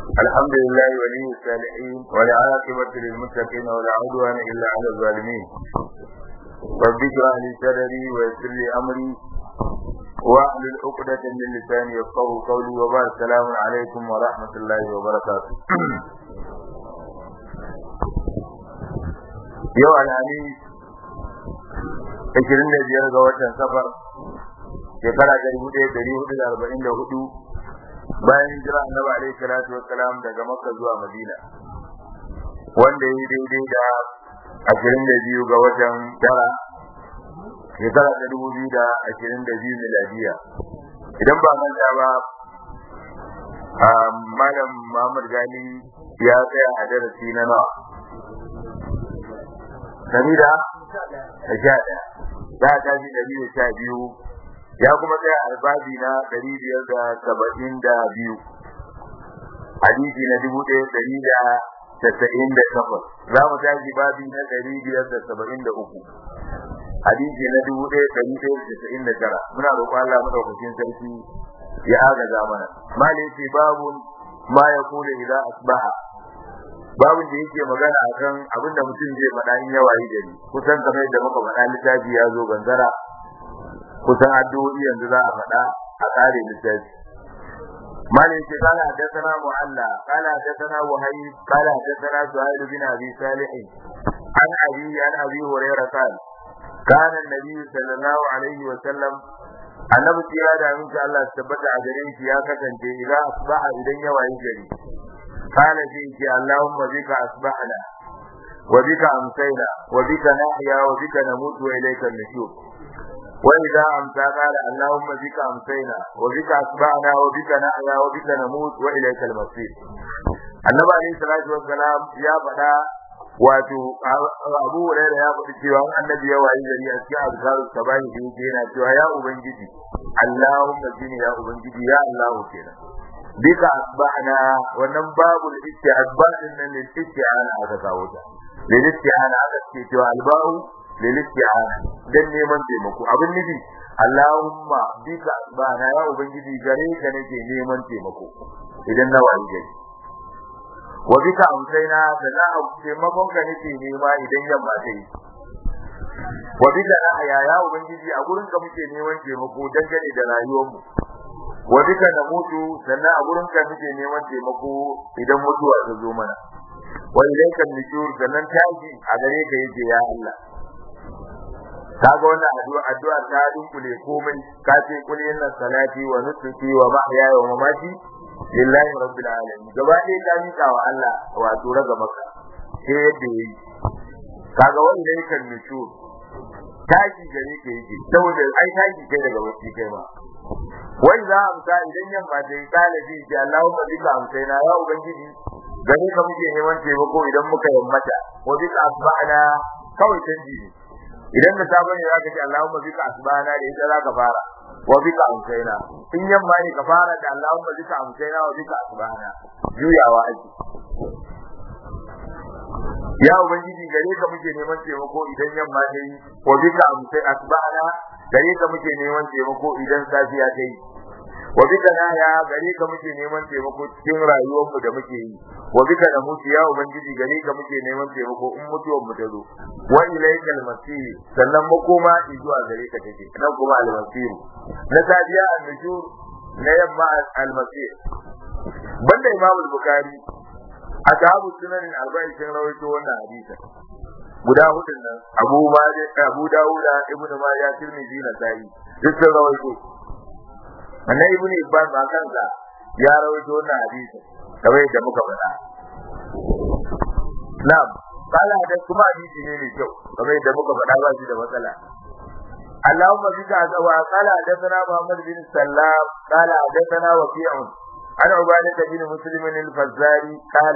الحمد لله ولي الصالحين والعاقبة للمتقين ولا عدوان إلا على الظالمين رب اشرح لي صدري ويسر لي أمري واحلل عقدة من لساني يفقهوا قولي وبعد السلام عليكم ورحمة الله وبركاته yau alhali 25 ga watan safar shekara ta 1444 bayan jira annabi alaihi salatu wassalam daga makka zuwa madina wanda ya daidai da 22 ga watan tara shekara ta 2022 miladiya idan ba manta ba malam Muhammad Gali ya tsaya a darasi na nawa dari da sha ɗaya ya tashi dari da sha biyu ya kuma tsaya albabi na dari biyar da saba'in da biyu hadisi na dubu ɗaya dari da tasa'in da takwas za mu tashi babi na dari biyar da saba'in da uku hadisi na dubu ɗaya dari ɗaya da tasa'in da tara muna roƙon Allah madaukakin sarki ya agaza mana mali ce babu ma ya kula idan asbaha babin da yake magana akan abin da mutum zai faɗa in ya wayi gari kusan kamar yadda muka faɗa littafi ya zo gangara kusan addu'o'i yanzu za a faɗa a ƙare littafi مالك قال حدثنا معلى قال حدثنا وهيب قال حدثنا سهيل بن ابي صالح عن ابي عن ابي هريره قال كان النبي صلى الله عليه وسلم annabi tsira da aminci Allah su tabbata a gare shi ya kasance idan asbaha idan ya wayi gari kana shi ce Allahumma bika asbahna wa bika amsayna wa bika nahya wa bika namutu wa ilayka an-nushur wa idza amsa qala Allahumma bika amsayna wa bika asbahna wa bika nahya wa bika namut wa ilayka al-masir annabi alayhi salatu wassalam ya faɗa wato abu hurairah ya faɗi cewa annabi ya wayi gari a cikin azkaru sabahi da yake yana cewa ya ubangiji Allahumma shine ya ubangiji ya Allah kenan bika asbahna wannan babul isti'azbahin nan lil isti'ana aka kawo ta lil isti'ana aka ce cewa alba'u lil isti'ana dan neman taimako abin nufi Allahumma bika asbahna ya ubangiji gare ka nake neman taimako idan na wayi gari wa bika amsaina da za a taimakon ka nake nema idan yamma ta yi wa bika nahya ya ubangiji a gurin ka muke neman taimako dangane da rayuwarmu wa bika namutu sannan a gurin ka muke neman taimako idan mutuwa ta zo mana wa ilayka nujur sannan taji a gare ka yake ya Allah kaga wannan addu'a addu'a ta dunkule komai ka ce kul inna salati wa nusuki wa mahyaya wa mamati lillahi rabbil alamin gaba ɗaya ka mika wa Allah wato raga maka sai yadda yi kaga wa ilayka nujur taji gare ka yake saboda ai taji kai daga wasi kai ma wai za a amsa idan yamma ta yi kalabi ji Allahumma bika amsaina ya ubangiji gare ka muke neman taimako idan muka yammata wa bika asbahna kawai canji ne idan da sabon ne zaka ce Allahumma bika asbahna da ita zaka fara wa bika amsaina in yamma ne ka fara da Allahumma bika amsaina wa bika asbahna juyawa ake ya ubangiji gare ka muke neman taimako idan yamma ta yi wa bika amsai asbahna gare ka muke neman taimako idan safiya ta yi wa bika naya gare ka muke neman taimako cikin rayuwar mu da muke yi wa bika da mutu ya ubangiji gare ka muke neman taimako in mutuwar mu ta zo wa ilayka al-masir sannan makoma zuwa gare ka take nan kuma al-masir na safiya an-nujur na yamma al-masir banda imam al-bukhari ashabu sunan al-arba'in sun rawaito wannan hadisi guda hudun nan Abu Malik Abu Dawud Ibn Majah Tirmidhi na Sa'i duk sun rawaito annabi Ibn Ibn ba kansa ya rawaito wannan hadisi kamar yadda muka faɗa na'am kala da kuma hadisi ne mai kyau kamar yadda muka faɗa ba shi da matsala اللهم بك أزوى قال حدثنا محمد بن سلام قال حدثنا وكيع عن عبادة بن مسلم الفزاري قال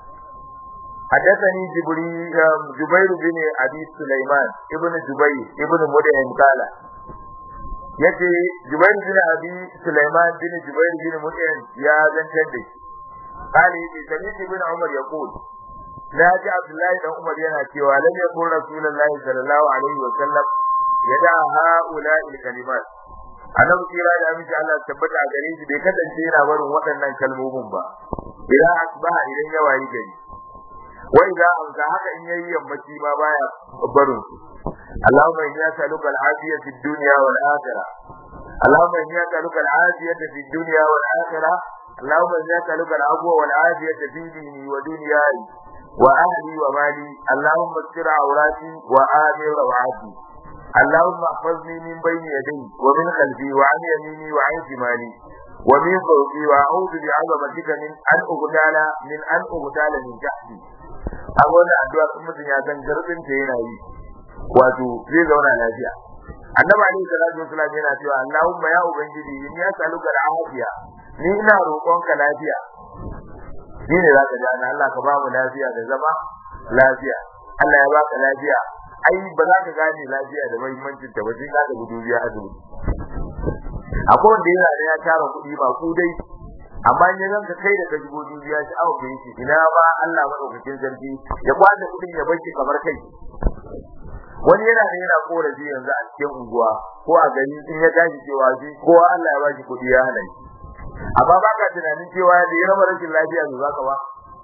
حدثني جبريل جبير بن ابي سليمان ابن جبير ابن مدعم قال yace Jubair bin Abi Sulaiman bin Jubair bin Mut'im ya zantar da shi kale yace sami bin Umar yaqul na ji Abdullahi dan Umar yana cewa lam yakun Rasulullahi sallallahu alaihi wa sallam yada haula il kalimat annabi kira da aminci Allah tabbata a gare shi bai kasance yana barin waɗannan kalmomin ba idan asbaha idan ya wayi gari wa idza amsa haka in yayi yammaci ma baya barin su Allahumma inni as'aluka al-afiyata fid dunya wal akhirah Allahumma inni as'aluka al-afiyata fid dunya wal akhirah Allahumma inni as'aluka al-afwa wal afiyata fi dini wa dunyai wa ahli wa mali Allahumma istir awrati wa amir rawati اللهم احفظني من بين يدي ومن خلفي وعن يميني وعن شمالي ومن فوقي واعوذ بعظمتك من ان اغتال من ان اغتال من تحتي a wannan addu'a sun mutum ya san garbin ta yana yi wato zai zauna lafiya annabi alaihi salatu wasallam yana cewa Allahumma ya ubangiji in ya saluka lafiya ni ina roƙonka lafiya shi ne zaka ji Allah ka ba mu lafiya da zama lafiya Allah ya baka lafiya ai ba za ka gane lafiya da muhimmancin ta ba sai ka gudu biya azumi akwai wanda yana da ya tara kuɗi ba ku dai amma in yanzu ka kai da ka shigo dubiya shi awo kai shi ina ba Allah madaukakin sarki ya kwace kuɗin ya barki kamar kai wani yana da yana korafi yanzu a cikin unguwa ko a gari in ya tashi cewa shi kowa Allah ya ba shi kuɗi ya hana shi amma ba ka tunanin cewa da ya raba rashin lafiya ne zaka ba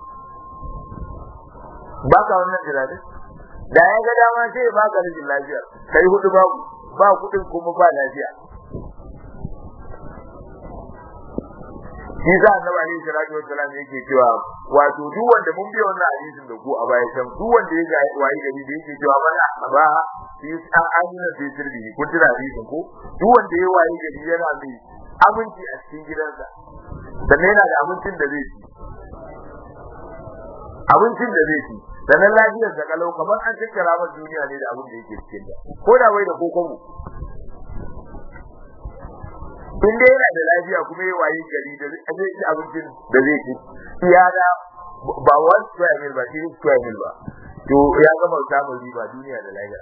ba ka wannan tunanin da ya ga dama sai ya baka rashin lafiya kai hudu babu ba kuɗin kuma ba lafiya shi za a naba alaihi salatu wassalam yake cewa wato duk wanda mun biya wannan hadisin da ku a baya can duk wanda ya ga wayi gari da yake cewa mana ba shi an amina sai sirri kun tuna hadisin ko duk wanda ya wayi gari yana mai aminci a cikin gidansa sannan yana da abincin da zai ci abincin da zai ci sannan lafiyar da kalau kamar an tattara masa duniya ne da abin da yake cikin da ko da bai da kokobo in dai yana da lafiya kuma ya wayi gari da zai ci abincin da zai ci iya da ba one square mil ba shi square mil ba to ya gama samun riba duniya da lafiya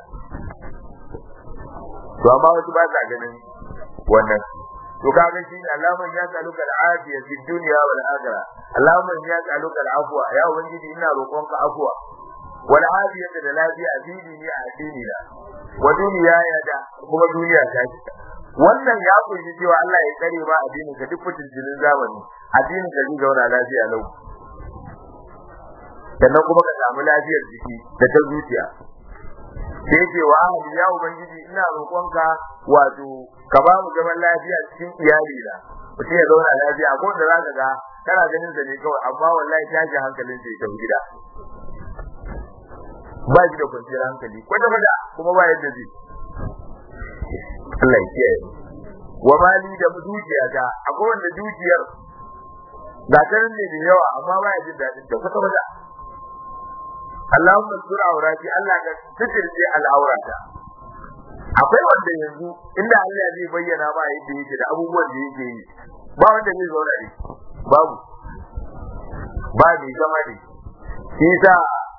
to amma wasu ba sa ganin wannan to kaga shi ne Allahumma ya tsaluka al-afiya fi dunya wal akhirah Allahumma ya tsaluka al-afwa ya ubangiji ina roƙonka afwa wal afiyata da lafiya a dini ne a dini na wa duniya ya da kuma duniya ta ce wannan ya kunshi cewa Allah ya tsare ba addinin ka duk fitilin zamani addinin ka zai zauna lafiya lau sannan kuma ka samu lafiyar jiki da ta zuciya sai yake wa ahli ya ubangiji ina roƙonka wato ka ba mu zaman lafiya cikin iyali na mutum ya zauna lafiya ko da zaka ga kana ganin sa ne kawai amma wallahi tashi hankalin sai ta gida ba shi da kwanciyar hankali kwata kwata kuma ba yadda zai Allah ya kiyaye wa mali da dukiyata akwai wanda dukiyar ga ta ne da yawa amma ba ya jin daɗin ta kwata kwata Allahumma sur aurati Allah ka sitirce al'aurata akwai wanda yanzu inda Allah zai bayyana ba yadda yake da abubuwan da yake yi ba wanda zai zauna ne babu ba mai zama ne shi sa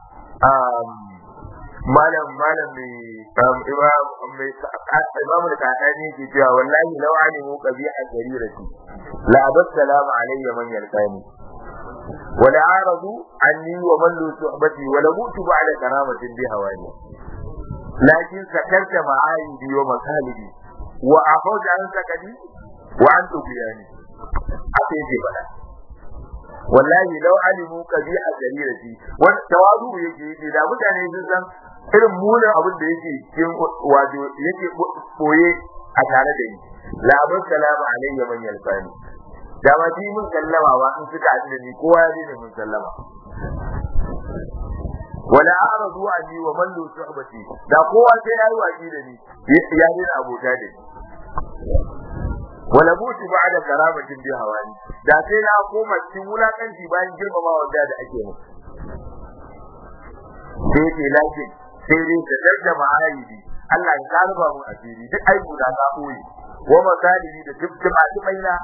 malam malam mai imam mai imam da kadani ke cewa wallahi law alimu qabiha jarirati la abassalamu alayya man yalqani ولا عارضوا عني وملوا صحبتي ولموت بعد كرامة بهواني لكن سكرت معايبي ومكالبي وعفوت عن سكني وعن تبياني haka yake faɗa wallahi lau alimu kabi'a jarirati wani tawadu yake yi da mutane sun san irin munin abin da yake cikin wato yake boye a tare da ni la abun salamu alayya man yalfani da ba ji mun sallama ba in suka haɗu da ni kowa ya ne mun sallama wala aradu anni wa man suhbati da kowa sai yayi waki da ni ya dena abota da ni wala butu ba'da karamatin bi hawani da sai na koma cikin wulakanci bayan girmamawa da da ake mu sai ke lakin sai dai da darja ma'ayibi Allah ya karba mu asiri duk aibu da ka koyi wa masalihi da duk maina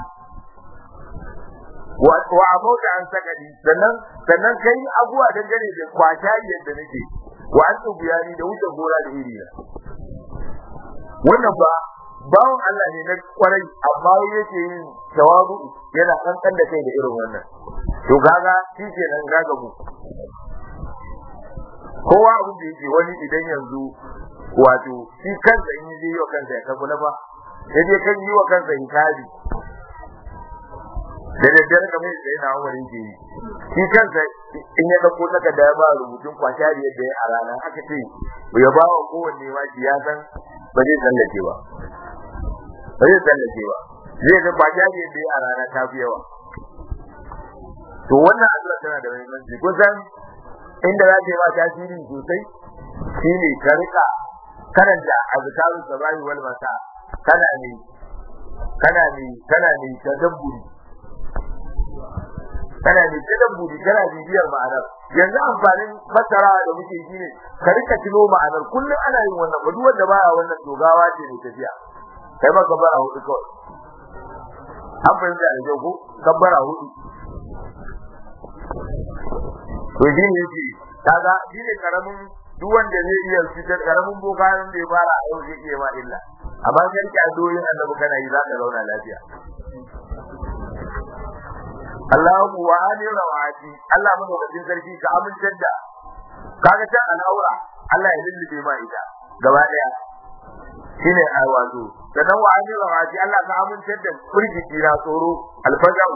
wa abauta an sakadi sannan sannan kai abuwa dangane da kwata yadda nake wa an tsubiyani da wuce gora da iri wannan ba bawon Allah ne na kwarai amma yake yin tawazu yana kankan da kai da irin wannan to kaga shi ke nan kaga mu kowa abin da yake wani idan yanzu wato shi kansa in yi yi wa kansa ya kafu na fa ya je kan yi wa kansa hisabi da daddare kamar yadda yana wurin ke yi shi kansa in ya dauko takarda ya ba rubutun kwashari yadda ya a rana aka ce ya ba wa kowanne ma shi ya san ba zai tsallake ba ba zai tsallake ba zai ga kwashari yadda ya a rana ta fi yawa to wannan addu'a tana da muhimmanci kusan inda za ta yi ma tasiri sosai shine ka rika karanta azkarus sabahi wal masa kana ne kana ne kana ne tadabburi kana ne tadabburi kana bibiyar ma'anar yanzu amfanin fasara da muke shi ne ka rika tuno ma'anar kullum ana yin wannan ba duk wanda baya wannan dogawa ce ne tafiya kai ma kabbara hudu kawai an fahimta da kyau ko kabbara hudu to shi ne yake kaga shi ne karamin duk wanda zai iya fitar karamin boka da ya fara a yau zai iya ma illa amma sai ka doyin annabi kana yi za ka zauna lafiya Allahu wa ali rawati Allah mu da sarki ka amintar da kaga ta al'aura Allah ya lullube ma ita gaba daya shine a wato sannan wa ali rawati Allah ka amintar da furgiti na tsoro alfajau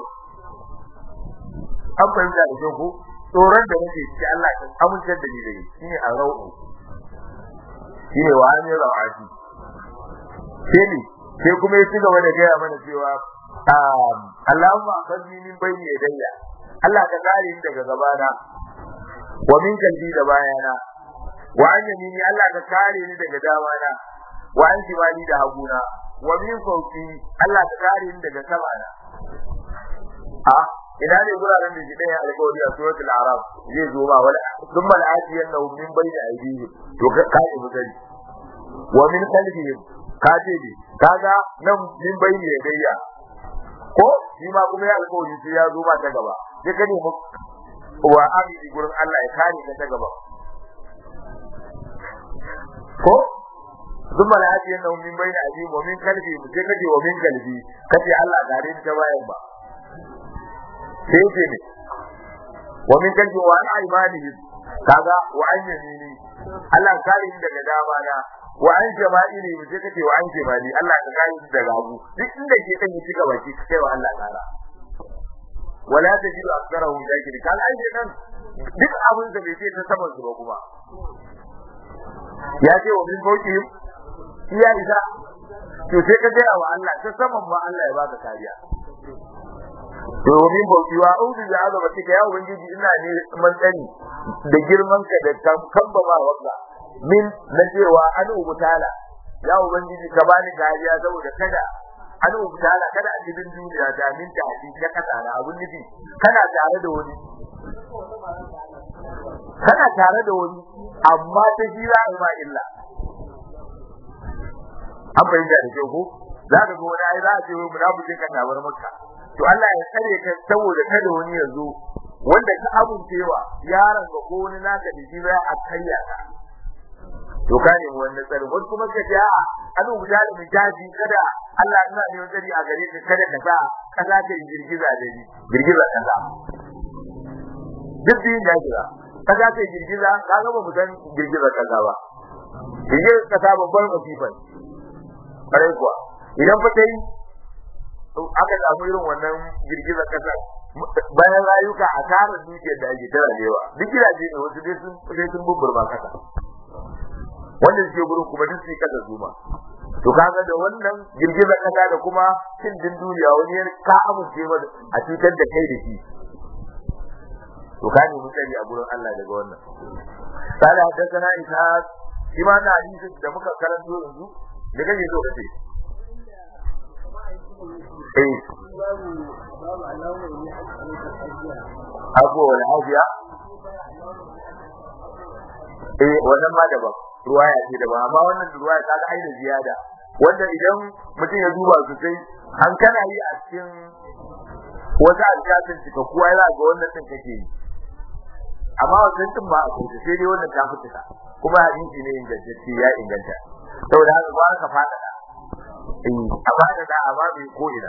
an fahimta da kyau ko tsoron da nake ci Allah ka amintar da ni da shine a rau'u shine wa ali rawati sai ne sai kuma ya ci gaba da gaya mana cewa Allahumma akhadni min bayni yadayya Allah ka kare ni daga gabana wa min kalbi da bayana wa an yamini Allah ka kare ni daga damana wa an shimali da haguna wa min fawqi Allah ka kare ni daga samana a ina ne guraren da shi ɗaya alƙawari a suratul arab zai zo ba wala thumma al'atiyannahu min bayni aydihim to ka kare mu gari wa min qalbihim ka ce ne kaga nan min bayni yadayya ko shi ma kuma ya alƙawari sai ya zo ba ta gaba sai ka nemi wa amini gurin Allah ya kare ka ta gaba ko duk mala haji yana min bayna aji wa min kalbi mu sai kaje wa min kalbi kace Allah gare ni ta bayan ba sai ce ne wa min kalbi wa an aymanihi kaga wa an yamini Allah kare ni daga dama na wa an jama'ili mu sai kace wa an jama'ili Allah ka kare ni daga abu duk inda ke kan yi shiga baki kai wa Allah kara wala tajidu aktsarahum shakirin kan ai nan duk abin da bai ce ta saman su ba kuma ya ce wa min fawqihim iya isa to sai ka gaya wa Allah ta saman ma Allah ya baka kariya to min fawqi wa a'udhu bi azabatika ya ubangiji ina ne man tsani da girman ka da kamba ba wanda min na cewa an ubutala ya ubangiji ka bani kariya saboda kada an ubutala kada a cikin duniya da min ta ci ta kasa na abun nufi kana tare da wani kana tare da wani amma ta jira ma illa an bayyana da kyau ko za ka ga wani ai za a ce wai munafikin ka tabar makka to Allah ya tsare ka saboda kada wani ya zo wanda ka amincewa yaron ka ko wani naka da shi a karya ka to ka ne wanda tsare wasu kuma ka ce a'a an rubuta da mitaji kada Allah ina ne tsari a gare ka kada ka sa kasa ta girgiza da ni girgiza kasa duk din ya jira kasa ta girgiza ka ga ba mu san girgiza kasa ba girgiza kasa babban masifan kare kuwa idan fa kai aka samu irin wannan girgizar kasa bayan rayuka a tara dukiyar da ake tara lewa duk gidaje ne wasu dai sun sai sun bubburma kasa wanda suke gurin kuma duk sai kasa zuma to kaga da wannan girgizar kasa da kuma cin din duniya wani ka amince ba a cutar da kai da shi to ka ne mutane a gurin Allah daga wannan sai haddathana isa shi ma na hadisi da muka karanto yanzu da kake so kace eh abu wal afiya eh wannan ma daban ruwaya ce daban amma wannan ruwaya ta ga ainihin ziyada wanda idan mutum ya duba su sai an kana yi a cikin wata alƙatin cika kuwa yana ga wannan din kake yi amma wannan din ba a kusa sai dai wannan ta fita kuma hadisi ne ingantacce ya inganta saboda haka ba ka fada da eh a fada da amma bai ko ina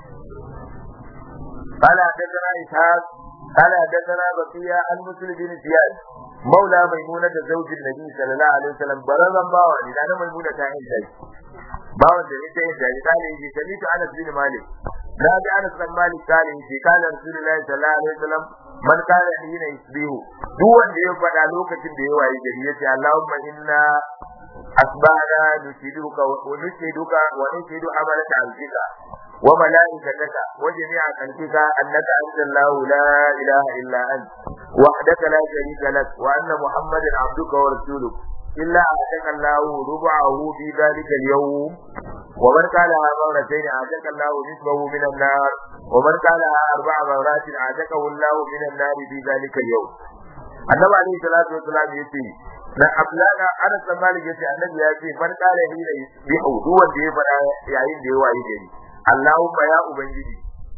قال حدثنا إسحاق قال حدثنا بقية عن مسلم بن زياد مولى ميمونة زوج النبي صلى الله عليه وسلم برزا باوا لأن ميمونة تعين ذلك باوا da ita yin jari kale yake sami ta Anas bin Malik na ji Anas bin Malik kalin shi kana Rasulullahi sallallahu alaihi wasallam man kana hina yusbihu duk wanda ya faɗa lokacin da ya wayi gari yace Allahumma inna asbahna nusiduka wa nusiduka wa nusidu amalaka alfika wa malaikataka wa jami'a khalqika annaka anta Allah la ilaha illa ant wahdaka la sharika lak wa anna muhammadan abduka wa rasuluka إلا أعتق الله ربعه في ذلك اليوم ومن قالها مرتين أعتق الله نصفه من النار ومن قالها أربع مرات أعتقه الله من النار في ذلك اليوم النبي عليه الصلاة والسلام يقول na ablana ana tsammani yace annabi ya ce man kare hira bi hudu wanda ya fada yayin da ya wayi gari Allahumma ya ubangiji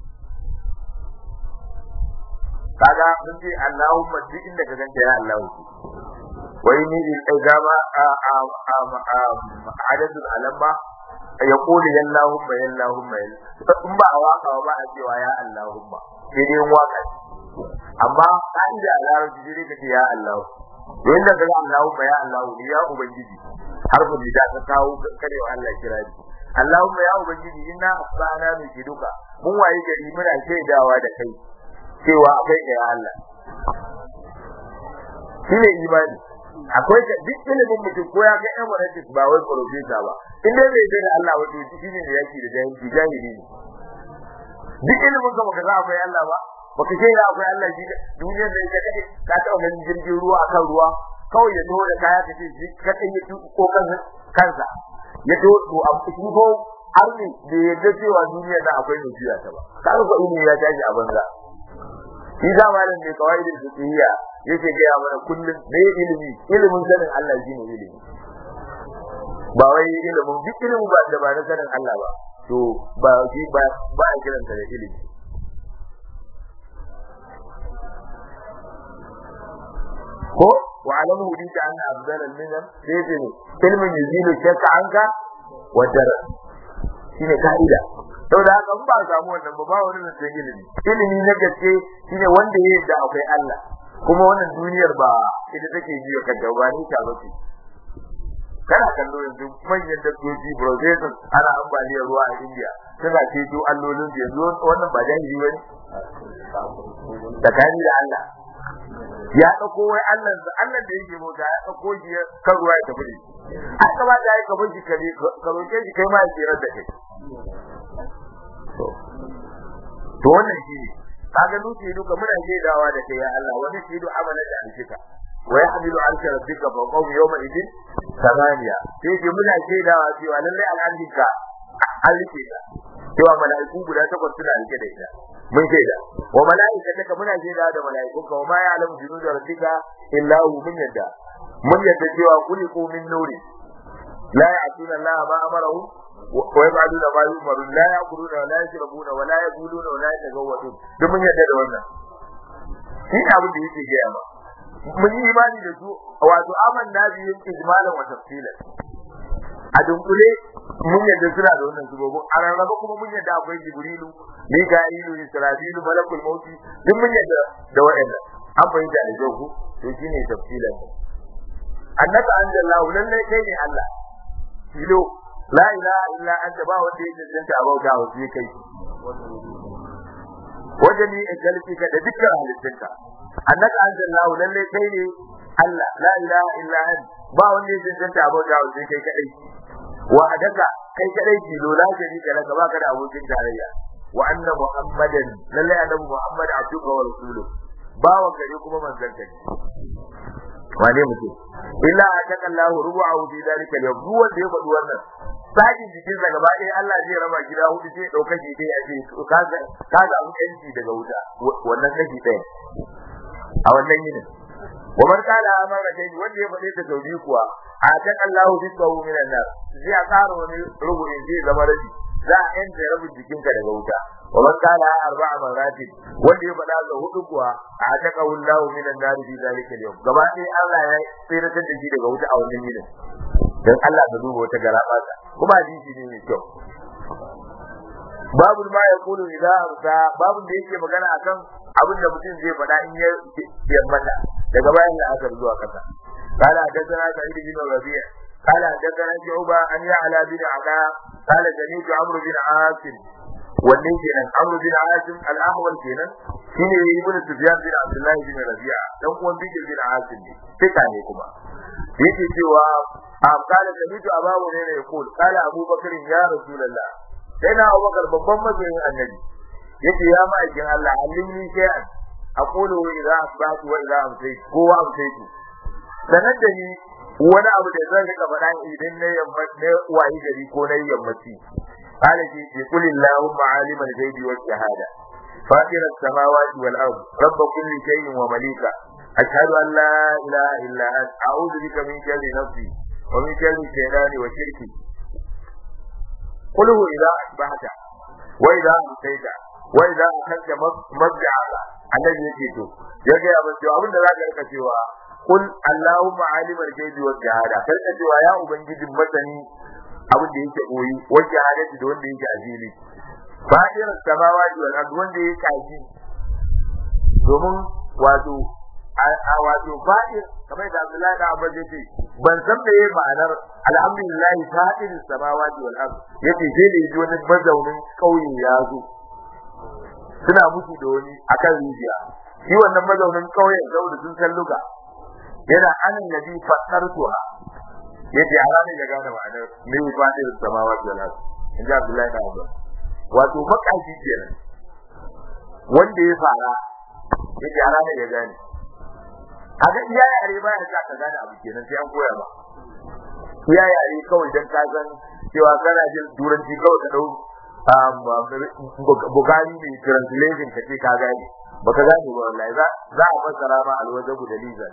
kaga mun ce Allahumma duk inda ka ganta ya Allah wai ni in gama adadul alamma ya kuli yallahumma yallahumma in ba a waka ba a cewa ya Allahumma sai dai waka amma kan da larabci sai dai kace ya Allah don da kaga Allahumma ya Allah ni ya ubangiji harfin da ta kawo kare wa Allah kira ni Allahumma ya ubangiji inna asbana min duka mun waye gari muna shaidawa da kai cewa akwai da ya Allah shine imani akwai duk ilimin mutum ko ya ga emeritus ba wai professor ba in dai bai da Allah wato shi ne yaki da jahili jahili ne duk ilimin ka baka za akwai Allah ba baka ce ya akwai Allah shi duniyar da ita kake ka taɓa ganin jirgin ruwa akan ruwa kawai ya taho da kaya kace shi ka kai ya ko kansa kansa ya taho to a cikin ko har ne da yadda cewa duniyar da akwai mai juya ta ba kaga ko ilimi ya tashi a banza shi da malam ne kawai da fiqhiyya yake ga mana kullum ne ilimi ilimin sanin Allah shine ilimi ba wai ilimin duk ilimin ba da ba na sanin Allah ba to ba shi ba ba a kiranta da ilimi ko wa alamu hudita anna afdal al-minan sai ce ilmin yuzilu shakka anka wa dara shine ka'ida saboda haka in ba samu wannan ba ba wani zancen ilimi ilimi na gaske shine wanda ya yarda akwai Allah kuma wannan duniyar ba ita take biyo kan da ba ni ta bace kana kallo yanzu manyan dabbobi processors ana ambaliyar ruwa a India suna ceto allolin su yanzu wannan ba jahili bane tsakani da Allah ya dauko wai Allah Allah da yake bauta ya dauko shi kan ruwa ya tafi da shi aka ba da ka bar shi kare ka roke shi kai ma ya tsira da kai to wannan shi ne kaga nuke duka muna shaidawa da kai ya Allah wani shidu amana da alfika wa yahmilu arsha rabbika fa qawmi yawma idin samaniya sai ke muna shaidawa cewa lalle al'adinka alike ka cewa mala'iku guda takwas suna rike da ita mun shaida wa mala'ikataka muna shaidawa da mala'ikunka wa ma ya'lamu junuda rabbika illa hu mun yadda mun yadda cewa kuliku min nuri la ya'tuna Allah ma amarahu ويفعلون ما يؤمرون لا يأكلون ولا يشربون ولا يقولون ولا يتزوجون duk mun yarda da wannan shi ne abin da yake gaya ma mun yi imani da su wato aman na biyu ijmalan wa tafsila a dunkule mun yarda suna da wannan subobin a rarraba kuma mun yarda akwai jibrilu mika'ilu israfilu malakul mauti duk mun yarda da wa'annan an fahimta da kyau ku to shine tafsilan annaka anzalallahu lallai kai ne Allah filo la ilaha illa anta ba wanda yake tsinta abauta wa sai kai wajen ni ka da dukkan halittunka annaka anzalallahu lalle kai ne Allah la ilaha illa anta ba wanda yake tsinta abauta wa sai kai kadai wa hadaka kai kadai ki lola jari da laka baka da abokin tarayya wa anna muhammadan lalle annabi muhammad abduka wa rasuluhu bawan gare kuma manzon kai wane mutum illa ataka Allah rubu'ahu fi dalika al-yawm duk wanda ya faɗi wannan sajin jikin sa gaba ɗaya Allah zai raba gida hudu sai dauka shi dai aje ka ga ka ga mu yanci daga wuta wannan kashi ɗaya a wannan yini wa man qala amara dai wanda ya faɗi ta taubi kuwa ataka Allah rizqahu min an-nar zai a ƙara wani rubu'in zai zama rabi za a yanke rabin jikinka daga wuta wa man qala arba'a maratin wanda ya faɗa ga hudu kuwa a taka wallahu minan nar fi zalika al-yawm gaba ɗaya Allah ya tsira da shi daga wuta a wannan yinin dan Allah da duba wata garaba ta kuma hadisi ne mai kyau babu ma ya kulu idza arsa babu da yake magana akan abin da mutum zai faɗa in ya yammata daga bayan da aka zuwa kasa قال حدثنا سعيد بن ربيع قال حدثنا شعبة أن يعلى بن علاء قال سمعت عمرو بن عاصم wanne kenan Amr bin Asim al-Ahwal kenan shine Ibn Sufyan bin Abdullah bin Rabi'a dan uwan Bikr bin Asim ne fika ne kuma yake cewa am kala samitu abawu ne ne kul kala Abu Bakr ya Rasulullah sai na Abu Bakar babban mabiyin annabi yace ya ma'aikin Allah allimni shay'an aqulu idza asbahtu wa idza amsaytu ko wa amsaytu sanar da ni wani abu da zan rika faɗa idan na yammaci na wayi gari ko na yammaci قال في قل اللهم عالم الغيب والشهادة فاطر السماوات والأرض رب كل شيء ومليكه أشهد أن لا إله إلا أنت أعوذ بك من شر نفسي ومن شر الشيطان وشركي قله إذا أصبحت وإذا أمسيت وإذا أخذت مضجعك الذي يجيته يجي أبن سوى أبن ذاك الكسوى قل اللهم عالم الغيب والشهادة فالكسوى يا أبن جد مثني abin da yake koyi wajen hadisi da wanda yake azili fa'ir samawati wal ard wanda yake kaji domin wato a wato fa'ir kamar da Abdullahi da Abba yace ban san da yayi ma'anar alhamdulillah fa'ir samawati wal ard yace sai da yaji wani mazaunin kauye ya zo suna mutu da wani akan rijiya shi wannan mazaunin kauyen saboda sun san luga yana anan nabi fatartuha yace a ranar ya gane ma'anar me ya faɗi da samawa da lasu in ji Abdullahi da Abu wato makashi kenan wanda ya fara yace a ranar ya gane kaga iya yare baya sa ka gane abu kenan sai an koya ba iya yare kawai dan ka san cewa kana jin turanci kawai ka dau Bugari ne translation ka ce ka gane baka gane ba wallahi za za a fassara ma alwajabu da lizar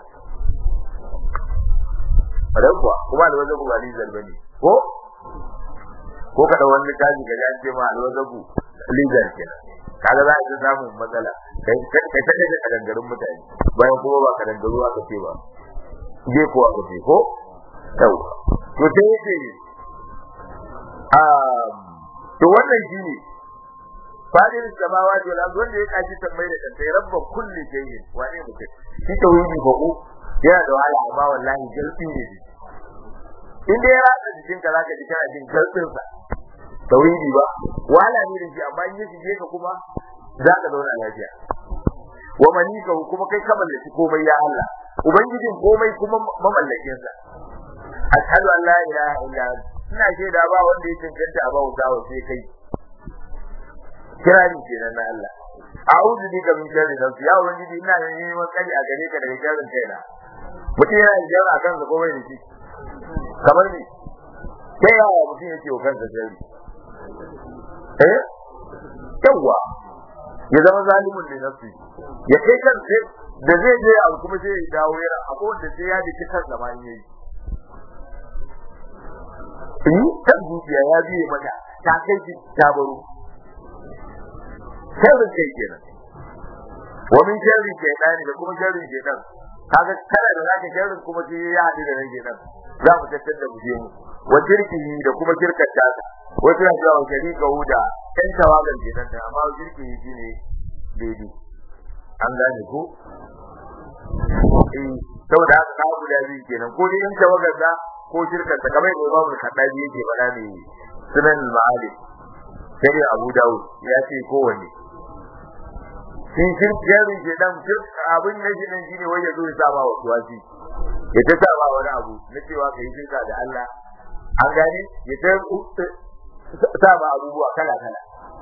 kuwa kuma alwazabu ba lizar bane ko ko kada wani kaji ga an ce ma alwazabu lizar kenan kaga za a ji samun matsala kai kai kai da kadangarun mutane bayan kuma ba kadangaru aka ce ba je ko aka ce ko yau to sai yace um to wannan shine fadin samawati wal ardi wanda ya kaji tambayi da kanta rabba kulli shay'in wa ne mutum shi tauhidi ba ko yana da wahala amma wallahi jalbi ne in dai ya rasa jikin ka zaka ji kana jin jalbin sa tauhidi ba wahala ne da shi amma in ya shige ka kuma za ka zauna lafiya wa manika kuma kai ka mallaki komai ya Allah ubangijin komai kuma mamallakin sa ashhadu an la ilaha illa ina shaida ba wanda ya cancanta a bauta wa sai kai kirari kenan na Allah a'udhu bika min sharri nafsi ya ubangiji ina neman kari a gare ka daga sharrin kaina mutum yana da jara akan sa komai da shi kamar ni sai ya mutum yake wa kansa sharri eh yawa ya zama zalimin da nafsi ya kai kan sai da zai je abu kuma sai ya dawo yana akwai wanda sai ya dake kan zaman yayi in kan zuciya ya biye mata ta kai shi ta baro sharrin kai kenan wa min sharri shaytani da kuma sharrin shaytan kaga kana da zaka sharrin kuma sai ya hadu da rage nan za mu tattar da muje mu wa shirkihi da kuma shirkar ta wato ya jawo sharika huda kan tawagan shaytan da amma shirkihi shine daidai an gane ko eh saboda haka ka guda biyu kenan ko dai in tawagar da ko shirkar ta kamar da Imam Al-Khattabi yake faɗa ne sunan al-Ma'ali sai Abu Dawud ya ce kowanne shi shirkin ke dan abin na shi nan shine wai ya zo ya saba wa tuwasi ya ta saba wani abu na cewa kai shirka da Allah an gane ya ta saba abubuwa kala kala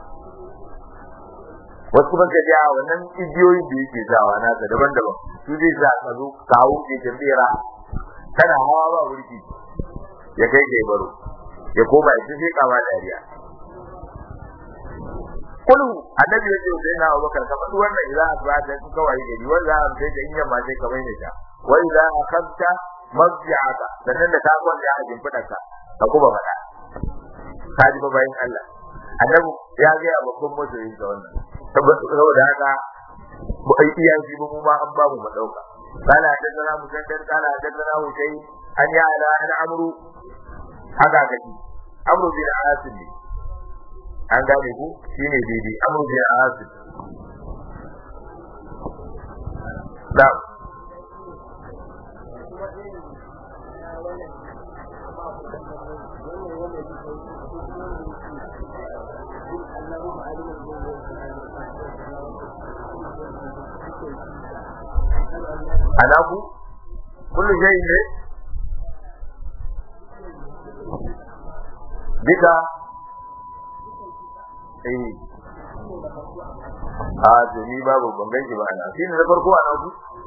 wasu ban ka a wannan igiyoyin da yake sawa nasa daban-daban su zai sa ka zo kawo ke tambera kana hawa ba wurki ya kai kai baro ya koma ya sai kama dariya kullu annabi ya ce sai na Abubakar ka faɗi wannan idan asbata ku kawai gari wanda an sai da inya ma sai ka bai ne ta wa idan akhadta mazja'aka sannan da ka kwanta a jimfidarka ka kuma faɗa ka ji bayin Allah annabi ya ga babban masoyin ga wannan saboda haka mu ai iya shi mu ma an ba mu madauka قال حدثنا مسدد قال حدثنا حسين أن يعلى أن عمرو هذا كذي عمرو بن عاصم an gane ku shine daidai amru bin asib da اللهم علم anaku kullu shay'in ne duka eh a to ni babu ban ganki ba ana shi ne na farko anaku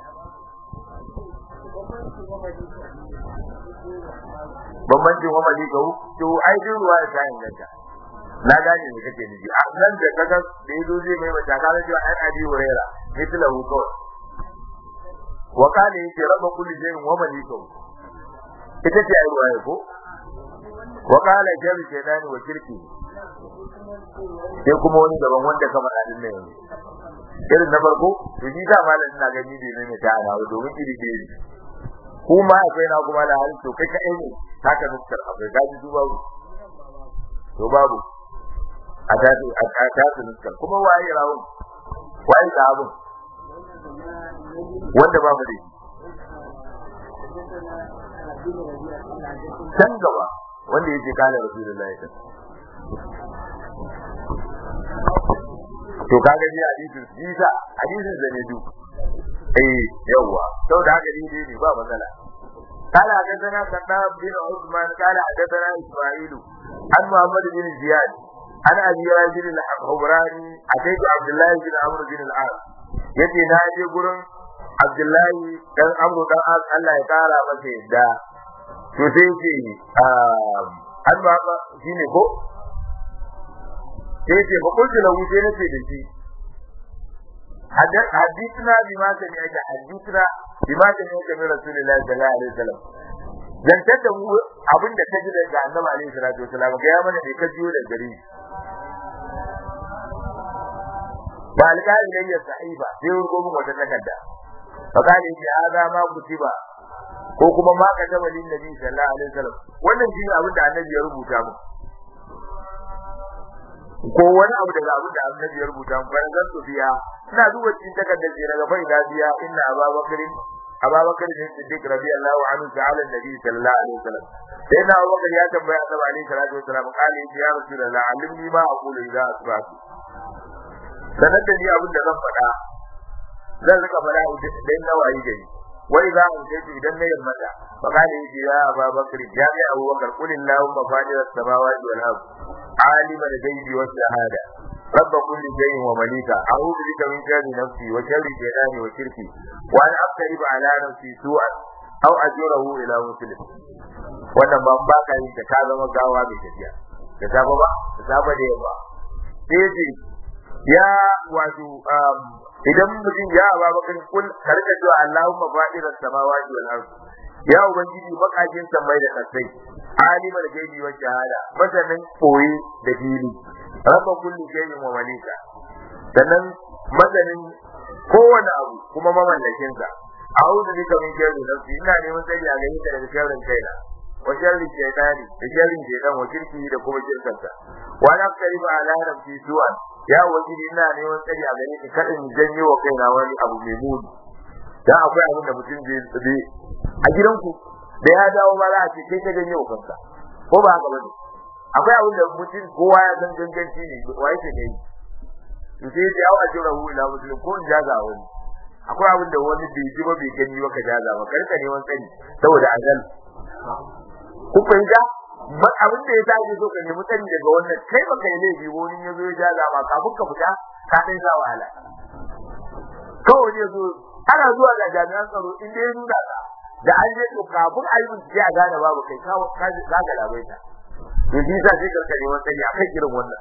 bambancin wa malikahu to ai din ruwa ya tayin ganta na gane ne kake nufi a nan da kaga da yazo zai mai mata kaga cewa ai abi huraira mithlahu kawai wa kana yake raba kulli shay'in wa malikahu ita ce ai ruwa ko wa kana jabi shaydani wa kirki sai kuma wani daban wanda ka faɗa din nan irin na farko to ni da malam ina gani bai mai ta ana domin iri iri kuma akwai na kuma da hali to kai ka ne haka nuskar akwai gaji su babu to babu a tasu a tasu nuskar kuma waye rawun waye da abun wanda ba mu da can gaba wanda yake kala rasulullahi ta to kaga ni hadisin jisa hadisin da ne duk eh yawa saboda haka ni dai ne ba matsala قال حدثنا كتاب بن عثمان قال حدثنا اسماعيل عن محمد بن زياد عن ابي راجل الحبراني اتيت عبد الله بن عمرو بن العاص yace na je gurin Abdullahi dan Amru dan Allah ya kara masa yadda to sai ce an ba shine ko sai ce ba kullu lahu sai nace da shi حدثنا بما سمعت حدثنا بما سمعت من رسول الله صلى الله عليه وسلم zantar da mu abin da ta ji daga annabi alaihi salatu wasalam ga ya mana ne ka jiyo da gare ba alƙali ne ya sahiba sai rugo mun wata takarda fa kale shi hada ma kutiba ko kuma ma ka taba lin nabi sallallahu alaihi wasallam wannan shi abin da annabi ya rubuta mu ko wani abu daga abin da annabi ya rubuta mu bayan zan biya ina duba cikin takardar ce daga bai da biya inna ababakarin ababakar ne siddiq radiyallahu anhu ta'ala annabi sallallahu alaihi wasallam sai na abubakar ya tambaya annabi alaihi salatu wasallam kale ya rasulullah alimni ma aqulu idza asbahtu sanar da ni abin da zan faɗa zan rika faɗa idan na wayi gari wai za mu ce idan na yammata fa kale ya ababakar ya ga abubakar qul allahumma fadir as-samawati wal ardh عالم الغيب والشهادة رب كل شيء ومليكا أعوذ بك من شر نفسي وشر شيطاني وشركي وأن أقترب على نفسي سوءا أو أجره إلى مسلم wannan ban ba ka yi da ka zama gawa mai tafiya da safa ba da safa da yamma sai ce ya wato idan mutum ya ba bakin kul karka cewa Allahumma fa'ira samawati wal ardh ya ubangiji bakajin samai da kasai alimul gaibi wa shahada masanin koyi da fili rabba kulli shay'in wa malika sannan masanin kowane abu kuma mamallakin sa a'udhu bika min sharri nafsi ina neman tsari a gare ka daga sharrin kaina wa sharri shaytani da sharrin shaytan wa shirki da kuma shirkansa wa la taqribu ala nafsi su'an ya ubangiji ina neman tsari a gare ka kada in janyo wa kaina wani abu mai muni dan akwai abin da mutum zai a gidanku da ya dawo ma za a ce kai ka ganye wa kanka ko ba haka bane akwai abin da mutum kowa ya san ganganci ne wa yake ne to sai ya au ajira hu ila muslim ko in jaza wani akwai abin da wani bai ji ba bai gani ba ka jaza ba karka ne wani tsari saboda azal ku fahimta abin da ya tashi so ka nemi tsari daga wannan kai baka yi laifi wani ya zo ya jaza ma kafin ka fita ka ɗan sa wahala kawai ne zo ana zuwa ga jami'an tsaro in dai nuna ka da an je to kafin a yi bincike a gane babu kai kawo ka ga labai ta to shi sa sai karka neman sani a kan irin wannan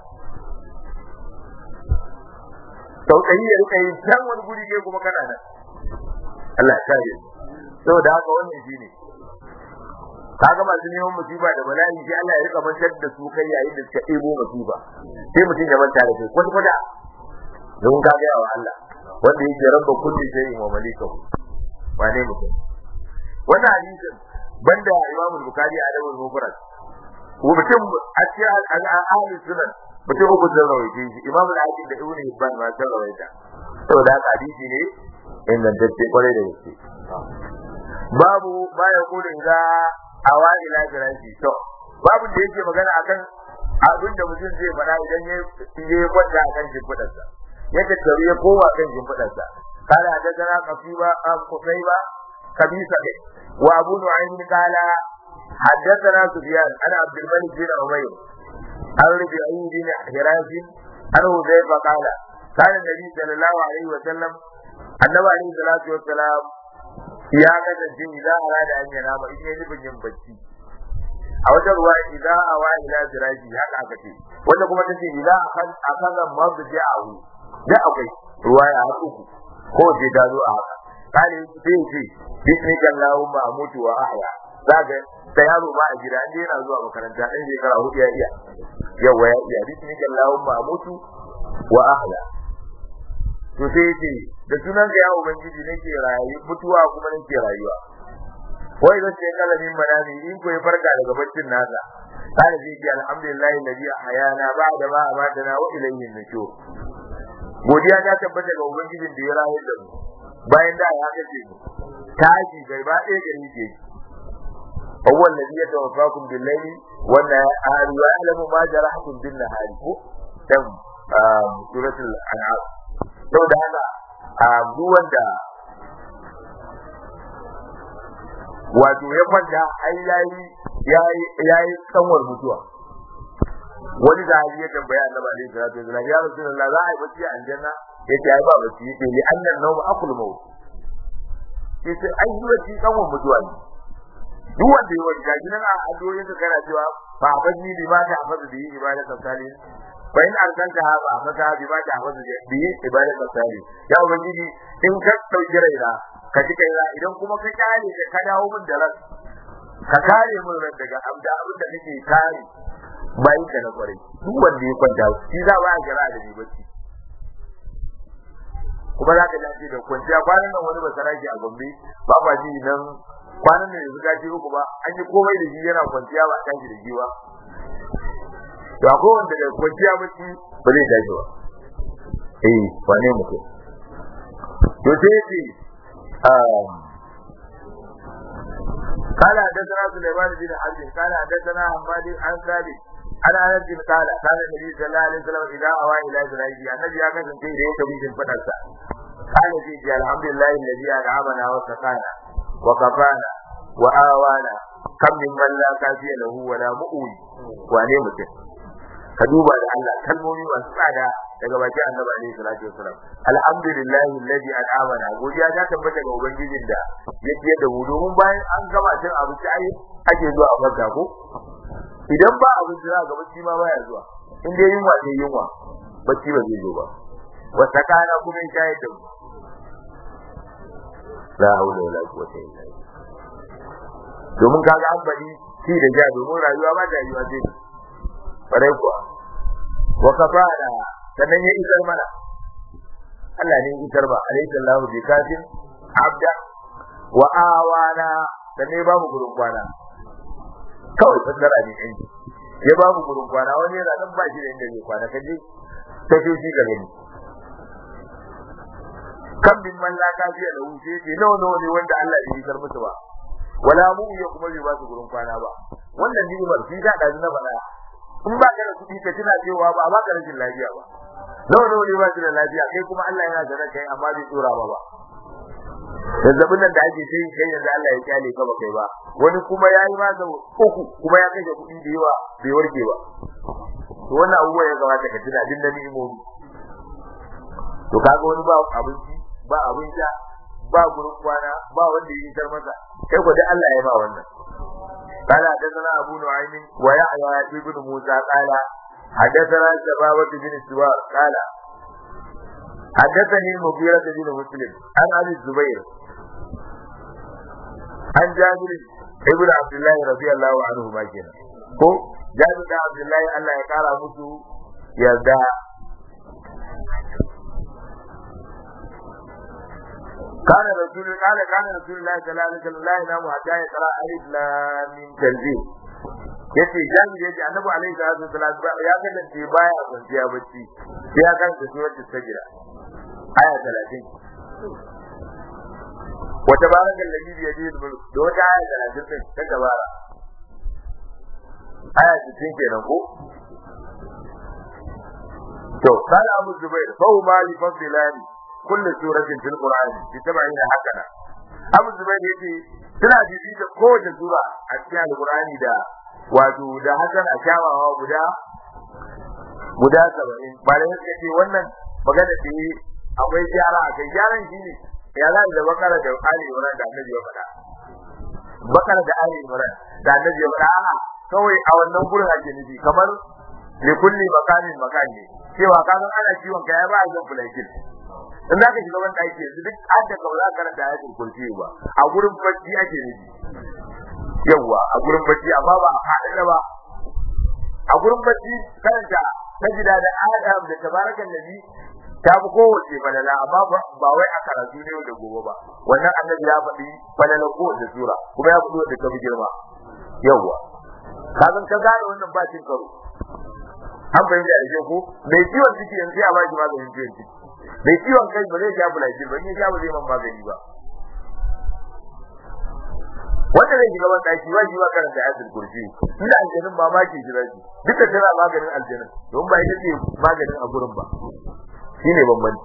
sauƙayi ya rika yin can wani guri ne kuma kana nan Allah ya kare saboda haka wannan shi ne kaga masu neman musiba da bala'i sai Allah ya rika mantar da su kai yayin da suka ɗebo musiba sai mutum ya manta da kai kwata kwata don ka ga wa Allah wanda yake rabba kulli shay'in wa malikahu wane mutum wannan hadisin banda Imam Bukhari a Adabul Mufrad ko mutum a cikin ahli sunan mutum uku da rawaye shi Imam Al-Hakim da Ibn Hibban ma sun rawaita saboda haka hadisi ne ingantacce kwarai da gaske babu ba ya kula ga awa ila jiraji to babu da yake magana akan abin da mutum zai faɗa idan ya ya kwanta akan shimfiɗarsa ya tattaru ya kowa kan shimfiɗarsa قال حدثنا قصيبة قصيبة خبيثة وأبو نعيم قال حدثنا سفيان عن عبد الملك بن عمير عن ربيعي بن حراز عن حذيفة قال كان النبي صلى الله عليه وسلم النبي عليه الصلاة والسلام ya kasance idan arada an yana ma in yi nufin yin bacci a wajen ruwa idan a wa ila firashi haka aka ce wanda kuma tace idan akan akan mazu ji a hu da akwai ruwa ya haɗu ku ko je ta zo a haka kale sai ce bismika allahumma amutu wa ahya zaga da yaro ba a gida inda yana zuwa makaranta ɗan shekara hudu ya iya yawa ya iya bismika allahumma amutu wa ahya to sai ce da sunan ka ya ubangiji nake rayu mutuwa kuma nake rayuwa wai da ce kalamin manami in ko ya farka daga baccin nasa kana zai ce alhamdulillah alladhi ahyana ba'da ma amatana wa ilayhi nushur godiya ta tabbata ga ubangijin da ya rayu da mu bayan da ya kace mu tashi gai ba ɗaya gari ke هو الذي يتوفاكم بالليل والنهار ويعلم ما جرحتم بالنهار كم سورة الأنعام sau da haka a duk wanda wato ya kwanta ai yayi yayi yayi kanwar mutuwa wani da ya tambaya annabi alaihi salatu wasallam ya rasulullah za a yi bacci a aljanna yace ai ba bacci yace li annan nawm aqul maut yace ai yi bacci kanwar mutuwa ne duk wanda ya wanda gidan a addu'o'in ka kana cewa fa abadi bi ma ta hafazu bi ibadatu salihin bayan arzanta ba maka bi ba ta hafazu bi ibadatu salihin ya ubangiji in ka dauki raina ka ji kaina idan kuma ka kare ka ka dawo min da ran ka kare min ran daga abda abin da nake kare bayan ka na kwarai duk wanda ya kwanta shi za ba ya jira da ni bacci kuma za ka dace da kwanciya kwanan nan wani basaraki a gombe ba ba ji nan kwanan nan yanzu gaji uku ba an yi komai da shi yana kwanciya ba a tashi da shi ba to akwai wanda da kwanciya bacci ba zai tashi ba eh wane mutum to sai ce قال حدثنا سليمان بن حرب قال حدثنا حماد عن ثابت عن انس بن قال كان النبي صلى الله عليه وسلم اذا اوى الى زرعه النبي ya kasance da yake bin fadarsa قال في الحمد لله الذي انعمنا وسقانا وكفانا وآوانا كم من من لا كافي له ولا مؤوي wane mutum ka duba da Allah kalmomi masu tsada daga bakin annabi alaihi salatu wasalam alhamdulillahi alladhi an'amana godiya ta tabbata ga ubangijin da ya ciyar da mu domin bayan an gama cin abinci ai ake zuwa a farka ko idan ba abinci za ga bacci ma baya zuwa in dai yunwa sai yunwa bacci ba zai zo ba wata kana kuma in shayar da mu la haula wala quwwata illa billah domin kaga an bari shi da ja domin rayuwa ba ta yiwa sai farai kuwa wa kafara sannan ya isar mana Allah ne isar ba alayhi sallahu bi kafin abda wa awana sannan ba mu gurin kwana kawai fasara ne ɗin ya ba mu gurin kwana wani yana nan ba shi da inda zai kwana kaje ta shi shi ga gani kan bin man la kafiya da wuce ce nawa nawa ne wanda Allah ya isar musu ba wala mu ya kuma bai ba su gurin kwana ba wannan ni'imar shi da da na bana in ba ka da kuɗi ka tuna cewa ba ba ka rashin lafiya ba nawa nawa ne ba su da lafiya kai kuma Allah yana da kai amma bai tsora ba ba zazzabin nan da ake sai kai yanzu Allah ya kyale ka ba kai ba wani kuma ya yi masa uku kuma ya kashe kuɗi da yawa bai warke ba to wannan abubuwa ya kamata ka tuna din da ni'imomi to kaga wani ba abinci ba abin sha ba gurin kwana ba wanda ya isar masa kai ko da Allah ya ba wannan قال حدثنا أبو نعيم ويحيى ابن موسى قال حدثنا شبابة بن السوار قال حدثني المغيرة بن مسلم عن أبي الزبير عن جابر ابن عبد الله رضي الله عنه ما كان ko jabir da abdullahi Allah ya kara musu yarda كان رسول قال كان رسول الله صلى الله عليه وسلم لا ينام حتى يقرا الف لام ميم تنزيل yace jami yace annabi alaihi salatu wasallam ya kasance baya kwanciya bacci sai ya kanta suratul sajda aya 30 wata barakal ladhi bi yadihi al-mulk da wata aya 30 din ta gabara aya 60 kenan ko to kana abu zubair fa huma li fadlani kullu suratin fil qur'ani bi tabaina hakana abu zubair yace suna bibita kowace sura a cikin alqur'ani da wato da hakan a kyawawa guda guda saba'in malamai suka ce wannan magana da yi akwai gyara a kai gyaran shi ne ya za da bakara da ali imran da annabi ya faɗa bakara da ali imran da annabi ya faɗa a'a kawai a wannan gurin ake nufi kamar li kulli makamin makani cewa ka san ana ciwon ka ya ba a zan fulaikin in za ka shiga wani ɗaki yanzu duk an da kawai za ka karanta ayatul kursi ba a gurin bacci ake nufi yawwa a gurin bacci amma ba a haɗe ba a gurin bacci karanta sajida da adam da tabarakan nabi ta fi kowace falala amma ba wai a karatu ne da gobe ba wannan annabi ya faɗi falala kowace sura kuma ya fito da kabi girma yawwa kazan ka gane wannan ba cin karo an fahimta da ko mai ciwon ciki yanzu ya ba shi maganin ciwon ciki mai ciwon kai ba zai sha bulaji ba in ya sha ba zai man magani ba wanda zai shiga wani ɗaki wajibi ba karanta ayatul kursi ina aljanin ba maki shi zaki duka tana maganin aljanin don ba ita ce maganin a gurin ba shine bambanci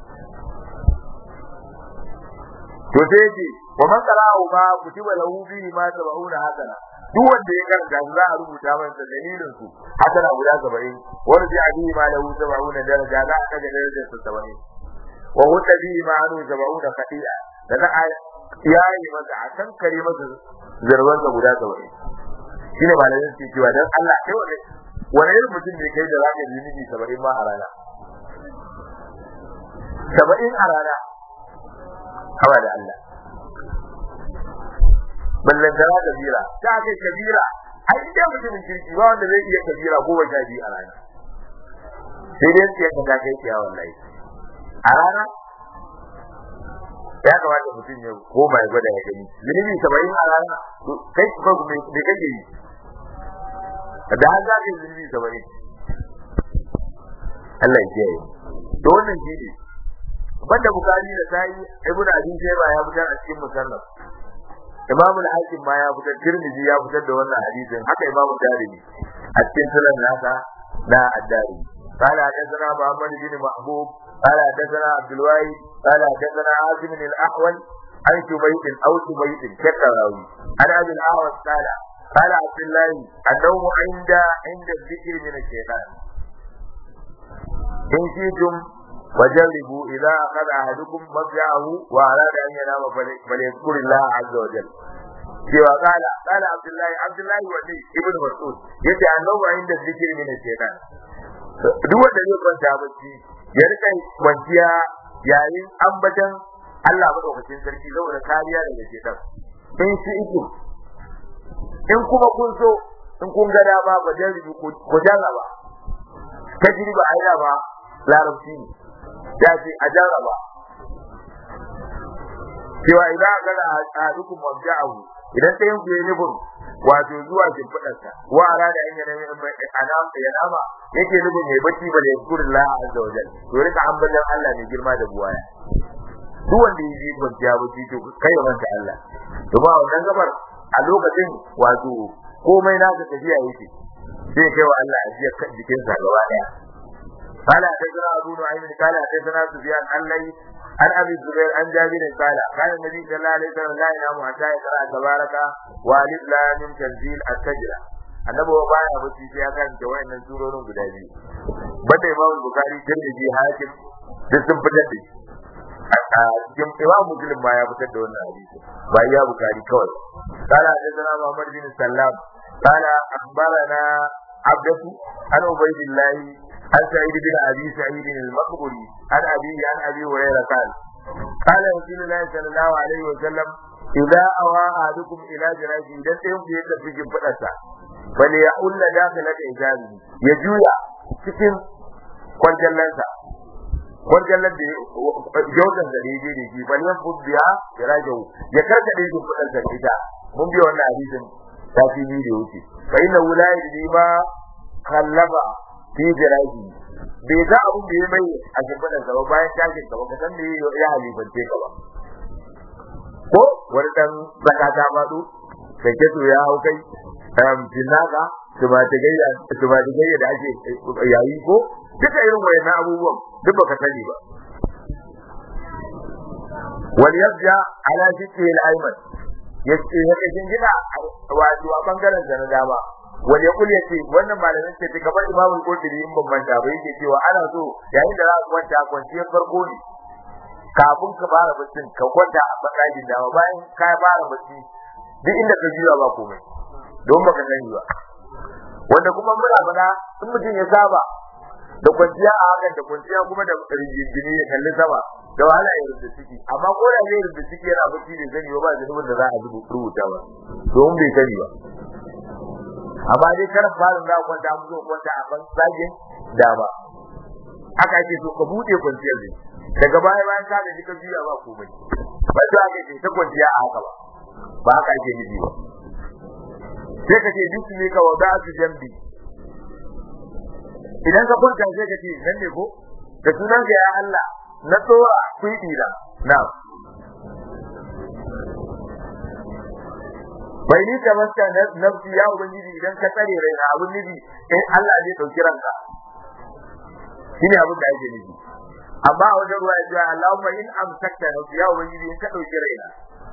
to sai ce wa man qara'u ma kutiba lahu bihi ma sab'una hasana duk wanda ya karanta su za a rubuta masa dalilin su hasana guda 70 wanda bi bihi ma lahu sab'una daraja za a kaga darajar sa 70 wa huwa bihi ma anu sab'una khati'a da za a yayi masa a kankare masa zarban sa guda 70 shine malamin su cewa dan Allah kai wani wani irin mutum ne kai da zaka yi zunubi 70 ma a rana saba'in a rana hawa da Allah ballantana kabira ta kai kabira ai idan mutumin kirki ba wanda zai iya kabira ko ba sha biyu a rana sai dai sai ka kai kiya wallahi a rana ya kamata mutum ya koma ya gwada ya gani zunubi saba'in a rana kai ko me kake yi da har za ka yi zunubi saba'in Allah ya kiyaye to wannan shi ne banda bukari da sai ibn abi shayba ya fitar a cikin musannaf imam al-hakim ma ya fitar tirmidhi ya fitar da wannan hadisin haka imam darimi a cikin sunan nasa na ad-dari قال حدثنا محمد بن محبوب قال حدثنا عبد الواحد قال حدثنا عاصم بن الاحول عن شبيب او شبيب كالتراوي عن ابي الاعرج قال قال عبد الله النوم عند عند الذكر من الشيطان إن شئتم وجربوا إذا أخذ أحدكم مضجعه وأراد أن ينام فليذكر الله عز وجل cewa kala kala abdullahi abdullahi wani ibn mas'ud yace annabi inda zikiri min shaytan duk wanda zai kwanta bacci ya rika kwanciya yayin ambatan Allah madaukakin sarki saboda kariya daga shaytan in shi iku in kuma kun so in kun ga dama ba dan ku jarraba tajriba aida ba larabci ne ya ce a jarraba cewa idan aka ga a dukkan mabja'ahu idan ɗayan ku yi nufin wato zuwa shimfiɗarsa wa ara da an yana anam ya nama yake nufin mai bacci ba da yankurin la azza wajal to rika ambatan Allah ne girma da buwaya duk wanda ya yi kwanciya bacci to kai ya manta Allah to ba wannan gabar a lokacin wato komai naka tafiya yake sai kai wa Allah ajiya jikinsa gaba daya قال حدثنا ابو نعيم قال حدثنا سفيان عن ليث عن ابي الزبير عن جابر قال كان النبي صلى الله عليه وسلم لا ينام حتى يقرا تبارك والف لام من تنزيل السجده annabi wa baya bacci sai ya karanta wayannan surorin guda biyu banda imam bukhari tirmidhi hakim duk sun fitar da shi a cikin imam muslim ma ya fitar da wannan hadisi ba ya bukhari kawai قال حدثنا محمد بن سلام قال اخبرنا عبدة عن عبيد الله عن سعيد بن ابي سعيد المقبري عن ابي عن ابي هريره قال قال رسول الله صلى الله عليه وسلم اذا اوى احدكم الى جراحه idan ɗayan ku ya tafi shimfiɗarsa bal ya ulla dakhilat ijabi ya juya cikin kwanjallansa kwanjallan da jautan da ya je da shi bal yan biya ya rajahu ya karkade shimfiɗarsa ita mun biya wannan hadisin tafi biyu da wuce fa inna wulayi ma kallaba fi jirahi bai ga abun da ya mai a shimfiɗar sa ba bayan tashin ka ba ka san me ya halifance ka ba ko wani dan zakata faɗo da keto ya hau kai um jinaka tumatigayya tumatigayya da ake yayi ko duka irin wayannan abubuwan duk baka sani ba wal yabja ala shikki al-ayman yace ya kashin gida wato a bangaren sa na dama wal yaqul yace wannan malamin ce kamar imamu al-qurtubi in ban manta ba yake cewa ana so yayin da za ka kwanta kwanciyar farko ne kafin ka fara baccin ka kwanta a bangaren dama bayan ka fara bacci duk inda ka juya ba komai don baka sani ba wanda kuma muna faɗa in mutum ya saba da kwanciya a hakan da kwanciya kuma da rigingine ya kalli sama da wahala ya rubuta ciki amma ko da zai rubuta ciki yana bacci ne zani ba zunubin da za a rubuta ba domin bai sani ba amma dai kar fara za kwanta mu zo kwanta a ban sagin dama haka ake so ka bude kwanciyar ne daga baya bayan ka da ka juya ba komai ba ta ake ce ta kwanciya a haka ba ba haka ake nufi ba sai ka ce duk ne ka wada su jambi idan ka kwanta sai ka ce nan ne ko da sunan ka ya Allah na tsora kuɗi da na bai ni ta masta nafsi ya ubangiji idan ka tsare raina abun nufi in Allah zai dauki ranka shine abin da ake nufi amma a wajen ruwa ya ce Allahumma in amsakta nafsi ya ubangiji in ka dauki raina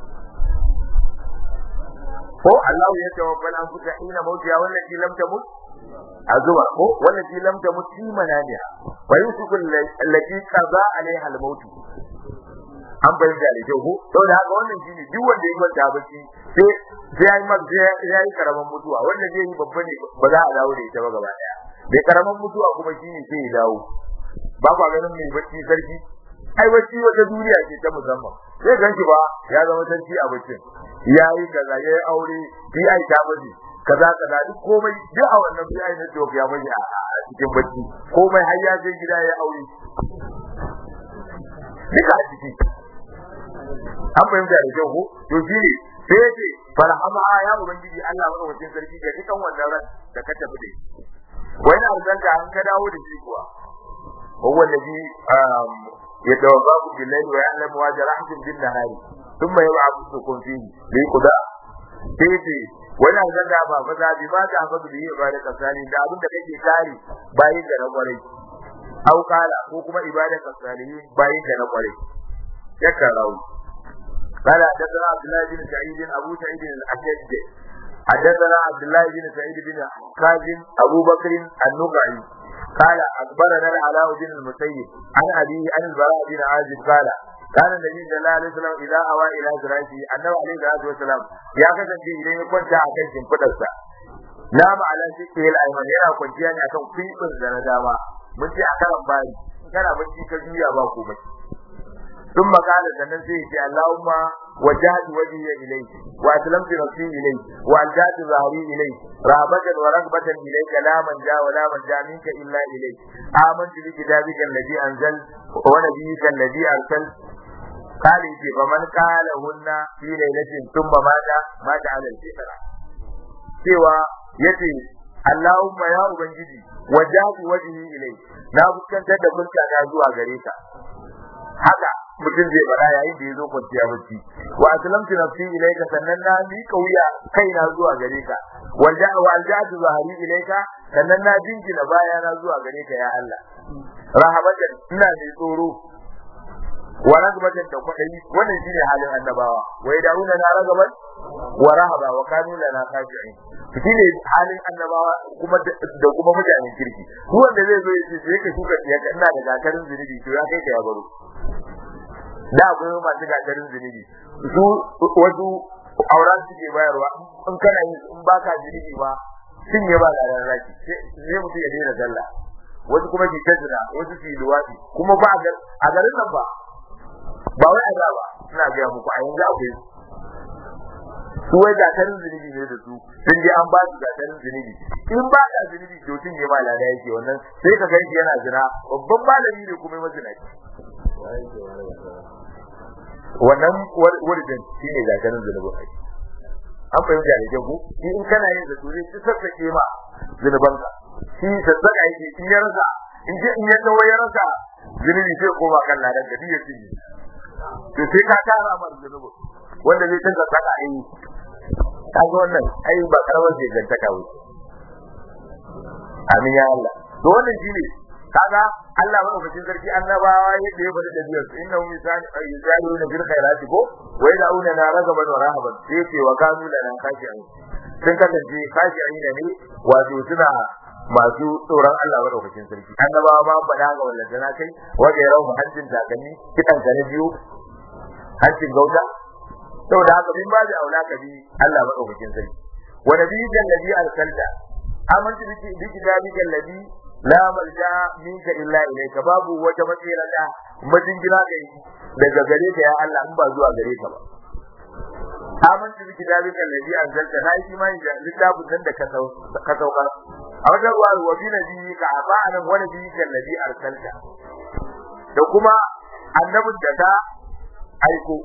ko Allah ya tawaffal an fuka ina mautiya wannan ki lam tamut azuma ko wannan ki lam tamut fi manamiha wa yusukul allati qaza alaiha al-maut an bayyana da kyau ko saboda haka wannan shine duk wanda ya kwanta bacci sai sai yayi mag sai yayi karaman mutuwa wanda zai yi babba ne ba za a dawo da ita ba gaba daya bai karaman mutuwa kuma shine sai ya dawo ba kwa ganin mai bacci sarki ai bacci wata duniya ce ta musamman sai ganki ba ya zama sarki a baccin yayi kaza yayi aure bi ai ta miji kaza kaza duk komai duk a wannan bi ai ne to ya miji a cikin bacci komai har ya je gida ya aure duka a ciki an fahimta da kyau ko to shi ne sai ya ce farhama ya ubangiji Allah madaukakin sarki ga dukan wannan ran da ka tafi da shi wani arzanta an ka dawo da shi kuwa هو الذي يتوفاكم بالليل ويعلم ما جرحتم بالنهار ثم يبعثكم فيه ليقضى sai wani zan da ba maza bi ma ta hafa bi ibada kasani da abin da kake kare bayin da na kwarai au kala ko kuma ibada kasani bayin da na kwarai yakka rawu قال حدثنا عبد الله بن سعيد ابو سعيد الاشج حدثنا عبد الله بن سعيد بن كاظم ابو بكر النقعي قال اخبرنا العلاء بن المسيب عن ابيه عن البراء بن عازب قال كان النبي صلى الله عليه وسلم اذا اوى الى فراشه انه عليه الصلاه والسلام يا kasance idan ya kwanta a kan shimfidarsa nama ala shike el ayman yana kwanciya ne akan kwibin da na dama mun ce a karan bari kana bacci ka juya ba komai ثم قال sannan sai ce Allahumma wajjahtu wajhi ilayk wa aslamtu nafsi ilayk wa aljatu zahri ilayk rahabatan wa ragbatan ilayk la man ja wa la man ja minka illa ilayk amantu bi kitabika alladhi anzal wa nabiyyika alladhi arsal قال يجي فمن قال هن في ليلة ثم مات مات على الفطرة cewa yace Allahumma ya ubangiji wajjahtu wajhi ilayk na fuskantar da fuska ta zuwa gare ka haka mutum zai faɗa yayin da ya zo kwanciya bacci wa aslamtu nafsi ilayka sannan na miƙa wuya kaina zuwa gare ka walja wa aljatu zahari ilayka sannan na jingina baya na zuwa gare ka ya Allah rahabatan ina mai tsoro wa ragabatan da kwaɗayi wannan shine halin annabawa wa yad'una na ragaban wa rahaba wa kanu lana khashi'in shine halin annabawa kuma da kuma mutanen kirki duk wanda zai zo ya ce sai ka shuka tsiyaka ina da gatarin zunubi to ya kai ka ya baro da akwai masu gagarin zunubi su wasu auren suke bayarwa in kana yi in baka zunubi ba sun yi ba ladan raki sai mutum ya daina sallah wasu kuma ke tazina wasu su yi luwaɗi kuma ba a garin nan ba ba wai a da ba ina gaya muku a yanzu akwai su wai gatarin zunubi ne da su sun je an ba su gatarin zunubi in ba ka zunubi to sun yi ba lada yake wannan sai ka ganshi yana zina babban malami ne kuma mazinaci wannan wurin shi ne gagarin zunubin ai an fahimta da jago shi in kana yin zato zai ci sassake ma zunubanka shi sassaka yake in ya rasa in je in ya dawo ya rasa zunubi sai koma kan ladan da ya cinye to sai ka tara mar zunubin wanda zai tinka saka ai kaga wannan ai ba karamar ce gantaka wuce amin ya Allah to wannan shine kaga Allah madaukakin sarki annabawa yadda ya faɗi da biyar su inna hum yusaluna bil khairati ko wa yad'una na ragaban wa rahaban sai ce wa kanu lana khashi'in sun kasance khashi'in ne wato suna masu tsoron Allah madaukakin sarki annabawa ma faɗa ga wallahi na kai wa ga rawu hancin takanni kidan ka na biyu hancin gauta saboda haka min ba da aula ka bi Allah madaukakin sarki wa nabiyyan ladhi arsalta amantu biki biki dalika ladhi la malja minka illa ilayka babu wata matsira da majingina kai daga gare ka ya Allah in ba zuwa gare ka ba amantu biki dalika ladhi arsalta na yi imani da littafin da ka ka sauka a wajen ruwa wa bi nabiyika afa'anan wa nabiyika ladhi arsalta da kuma annabin da ta aiko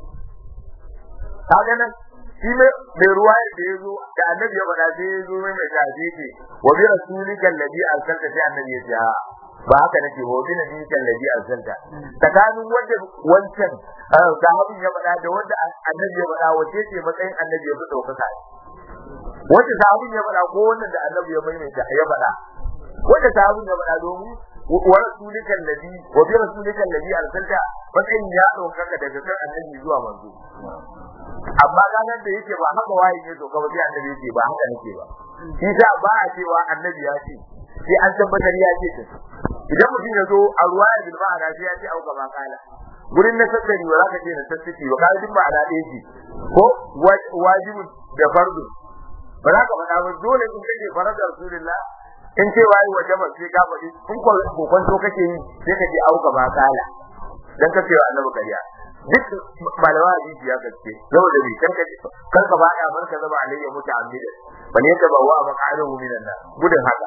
kaga nan shi mai ruwa da ya zo da annabi ya faɗa sai ya zo mai mai shafi ce wa bi rasulika alladhi arsalta sai annabi ya ce ba haka nake wa bi nabiyika alladhi arsalta tsakanin wanda wancan sahabin ya faɗa da wanda annabi ya faɗa wace ce matsayin annabi ya fi ɗaukaka wanda sahabin ya faɗa ko wannan da annabi ya maimaita ya faɗa wanda sahabin ya faɗa domin wa rasulika alladhi wa bi rasulika alladhi arsalta matsayin ya ɗaukaka daga kan annabi zuwa manzo amma ranar da yake ba haka waye ne to kawai sai annabi yake ba haka nake ba shi sa ba a cewa annabi ya ce sai an tabbatar ya ce ta idan mutum ya zo a ruwa ya bilma ana sai ya ce au gaba kala gurin na sassari ba za ka ce na sassaki ba kai duk ba ana ɗaya ce ko wajibin da fardu ba za ka faɗa ba dole in kake farar da rasulullah in ce wayi waje ba sai ka faɗi in kokonto kake yi sai ka ce au gaba kala dan ka ce wa annabi kariya duk malama hadisi ya gaske saboda bi kan ka kan ka baya bar ka zama alayya muta'ammida bal yadda ba wa maqaruhu minan nas gudun haka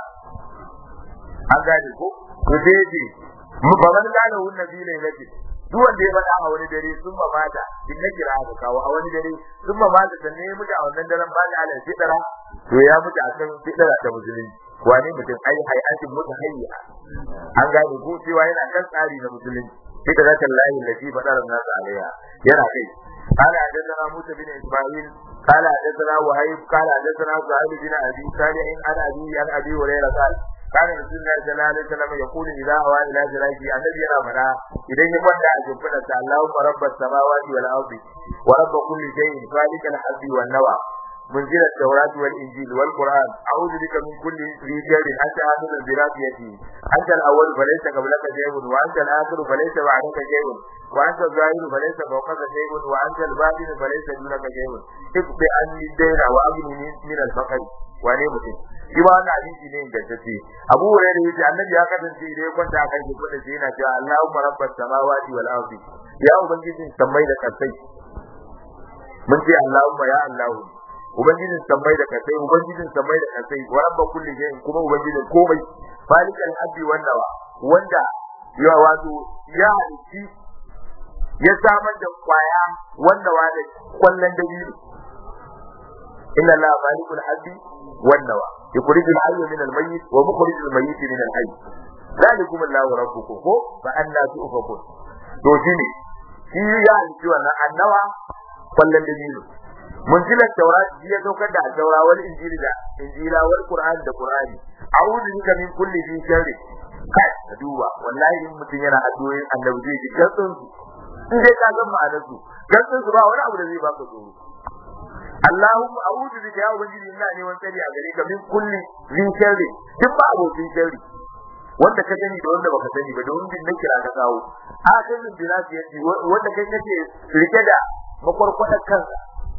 an gane ko to sai ce ba man gane hun nabi ne nake duk wanda ya faɗa a wani dare sun ba mata in na kira ka kawo a wani dare sun ba mata sannan ya mutu a wannan daren ba da alal fitara to ya mutu a kan fitara ta musulunci wane mutum ai hayatin mutu hayya an gane ko cewa yana kan tsari na musulunci فكرة الله التي فطر الناس عليها يرى كيف قال حدثنا موسى بن اسماعيل قال حدثنا وهيب قال حدثنا سعيد بن ابي صالح عن ابي عن ابي هريره قال كان رسول الله صلى الله عليه وسلم يقول اذا هوى الى فراشه النبي yana fada idan ya kwanta a shimfiɗa ta Allahumma rabbas samawati wal ardi wa rabb kulli shay'in khaliqal habbi wan nawa منزل التوراة والإنجيل والقرآن أعوذ بك من كل ذي شر أنت آخذ برافيتي أنت الأول فليس قبلك شيء وأنت الآخر فليس بعدك شيء وأنت الظاهر فليس فوقك شيء وأنت الباطن فليس دونك شيء اقضي عني الدين وأغنني من الفقر wane mutum shi ma wannan hadisi ne ingantacce Abu Hurairah yace Annabi ya kasance idan ya kwanta akan shi kuma sai yana cewa Allahumma rabbas samawati wal ardi ya ubangijin sammai da kasai mun ce Allahumma ya Allahu ubangijin sammai da kasai ubangijin sammai da kasai wa rabba kulli shay'in kuma ubangijin komai falikal abdi wannawa wanda ya wato ya halitti ya samar da kwaya wanda wa da kwallon dabino inna la falikul abdi wannawa yukhrij al-hayy min al-mayyit wa mukhrij al-mayyit min al-hayy zalikum Allahu rabbukum ko fa anna tu'fakun to shine shi ya halitti wannan annawa kwallon dabino munzilar taurat shi ya saukar da taura wal injili da injila wal qur'an da qur'ani a'udhu bika min kulli dhi sharri kai ka duba wallahi in mutum yana addu'o'in annabi zai ji gatsun su in dai ka san ma'anar su gatsun su ba wani abu da zai baka tsoro Allahumma a'udhu bika ya ubangiji ina ne wani tsari a gare ka min kulli dhi sharri duk ba abokin sharri wanda ka sani da wanda baka sani ba da wanda na kira ka kawo a kan bin bilasi yace wanda kai kake rike da makwarkwadar kansa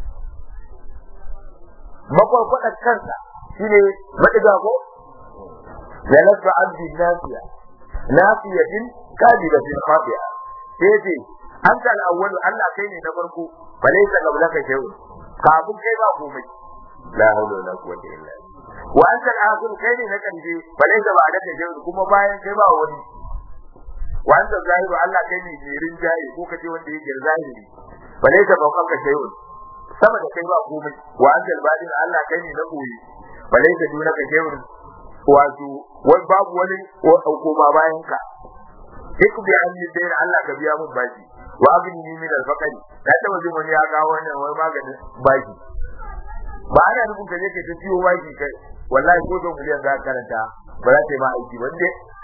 makwarkwadar kansa shine madiga ko jalasa abdi nafiya nafiyatin kadibatin khafiya sai ce anta al-awwal Allah kai ne na farko balaysa qablaka shay'un kafin kai ba komai la hawla wala quwwata illa billah wa anta al-akhir kai ne na kanje balaysa ba'daka shay'un kuma bayan kai ba wani wa anta zahiru Allah kai ne mai rinjaye ko kace wanda yake zahiri balaysa fawqaka shay'un sama da kai ba komai wa anzal badin Allah kai ne na koyi balai da duna ka shewur wato wai babu wani koma bayan ka duk bi an yi dai Allah ka biya mun baki wa abin ni min al-faqari da ta wajen wani ya ga wannan wai maganin baki ba ana nufin ka je ka ciwo baki kai wallahi ko don miliyan za ka karanta ba za ta yi ma aiki ba dai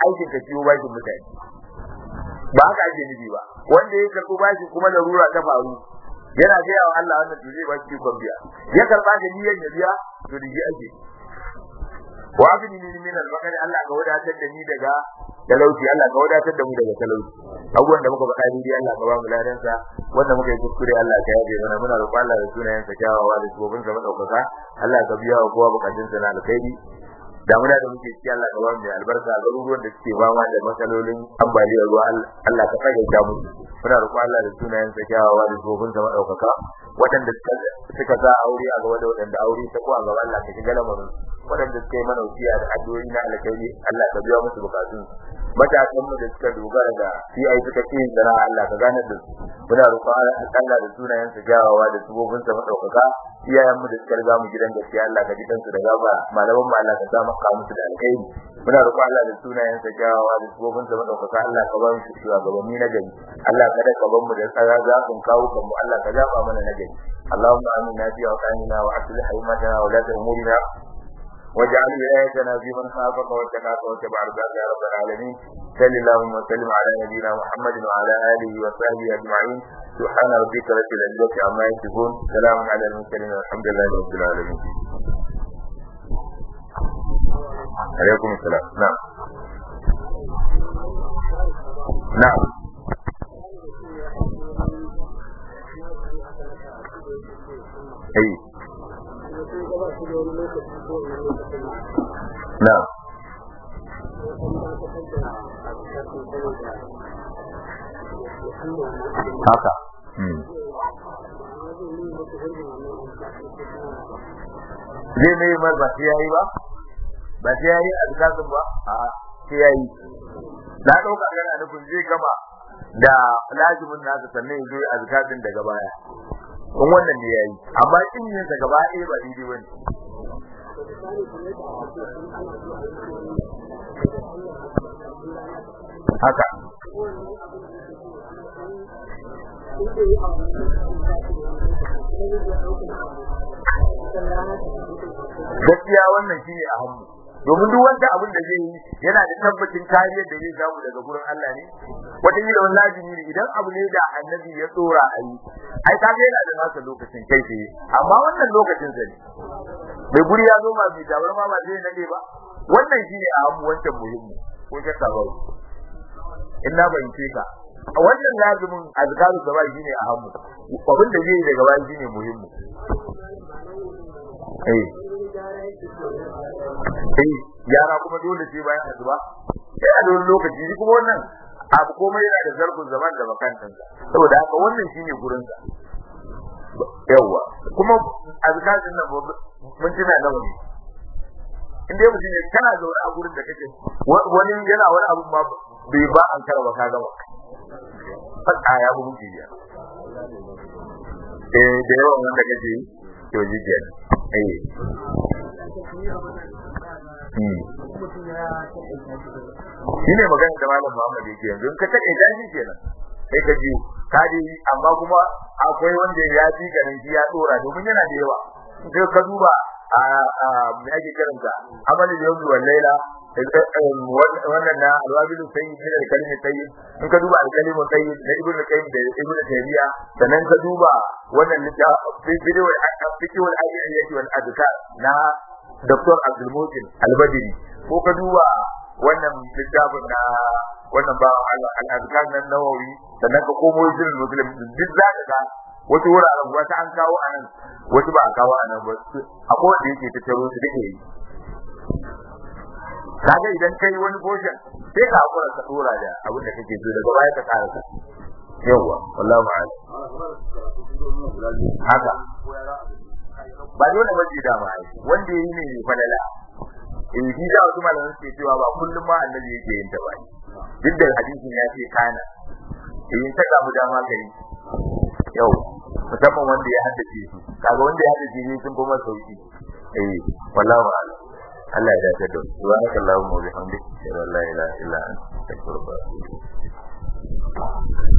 aikin ka ciwo bashin mutane ba haka ake nufi ba wanda ya karɓi bashi kuma larura ta faru yana gaya wa Allah wannan to zai ba shi ikon biya ya karɓa da niyyar ya biya to da shi ake wa abini ni min al-bakari Allah ka wadatar da ni daga talauci Allah ka wadatar da mu daga talauci abubuwan da muka faɗa dai Allah ka ba mu ladan sa wanda muka yi kuskure Allah ka yabe mana muna roƙon Allah da sunayen sa kyawawa da sabobin sa madaukaka Allah ka biya wa kowa bukatun sa na alkhairi damuna da muke ciki Allah ka ba mu albarka garuruwan da suke ba da matsalolin ambaliyar ruwa Allah ka tsage ta mu muna roƙon Allah da sunayen sa kyawawa da sabobin sa madaukaka waɗanda suka sa aure a gaba da waɗanda aure ta ko a gaba Allah ka shiga lamarin waɗanda suka yi mana wasiya da addu'o'i na alkhairi Allah ka biya musu bukatun matasan mu da suka dogara da CI suka ce da Allah ka gane da su muna roƙon Allah da sunayen sa jawawa da subobin sa madaukaka iyayen mu da suka riga mu gidan gaskiya Allah ka ji kansu da gaba malaman mu Allah ka sa maka musu da alkhairi muna roƙon Allah da sunayen sa jawawa da subobin sa madaukaka Allah ka ba mu shugabanni na gari Allah ka da kaban mu da tsara zafin kawo kan mu Allah ka zaba mana na gari اللهم آمنا في أوطاننا وأصلح أئمتنا ولاة أمورنا واجعل ولايتنا في من خافك واتقاك واتبع رضاك يا رب العالمين صل اللهم وسلم على نبينا محمد وعلى اله وصحبه اجمعين سبحان ربك رب العزه عما يصفون سلام على المرسلين والحمد لله رب العالمين عليكم السلام نعم نعم اي نعم haka zai mai mai ba sai yayi ba ba sai yayi a zakatin ba a sai yayi na dauka kana nufin zai gama da lazimin nasa sannan ya zo a zakatin daga baya in wannan ne yayi amma in yin sa gaba ɗaya ba daidai bane haka gaskiya wannan shine a hannu domin duk wanda abin da zai yi yana da tabbacin kariyar da zai samu daga gurin Allah ne wata yi da wani lazimi ne idan abu ne da annabi ya tsora a yi ai ka ga yana da nasa lokacin kai tsaye amma wannan lokacin sa ne mai guri ya zo ma bi da ma ba zai nade ba wannan shine a hannu wancan muhimmi ko shakka ba in na bayyance ka a wannan lazimin azkaru gaba shine a hannu abin da zai yi daga baya shine muhimmi eh eh yara kuma dole sai bayan azuba sai a dole lokaci shi kuma wannan abu komai yana da zarfin zaman da makantan saboda haka wannan shine gurin sa yawa kuma azkarin nan mun tuna nawa ne in dai mutum ne kana zaune a gurin da kake wani yana wani abu ma bai ba an karba ka gama fata ya bu muke ya eh da yawan wanda kake yi to ji ke eh shi ne magana da malam Muhammad yake yanzu in ka take shi kenan sai ka ji ka ji amma kuma akwai wanda ya ji ganin shi ya dora domin yana da yawa sai ka duba a me ake karanta amalin yawmi wal laila wannan na alwabilu sayyid ne da kalmar sayyid in ka duba al-kalimu sayyid na ibn qayyim da ibn taymiya sannan ka duba wannan littafin video al-fiqh al-ayyi wal adkar na dr abdul mutin al-badri ko ka duba wannan littafin na wannan ba al-adkar na nawawi sannan ka komo jirin muslim duk za ka ga wasu wuraren wata an kawo a nan wasu ba a kawo a nan ba akwai wanda yake tattaro su dake yi kaga idan kai wani portion sai ka hakura ka dora da abin da kake so daga baya ka karasa yawa wallahi ma'ala haka ba dole ba da ma wanda yi ne falala in ji da wasu malaman suke cewa ba kullum ma annabi yake yin ta ba duk da hadisin ya ce kana in ta samu dama gari yau musamman wanda ya haddace su kaga wanda ya haddace ne sun kuma sauki eh wallahi ma'ala Allah ya dace da su subhanaka allahumma wa bihamdika la ilaha illa anta astaghfiruka wa atubu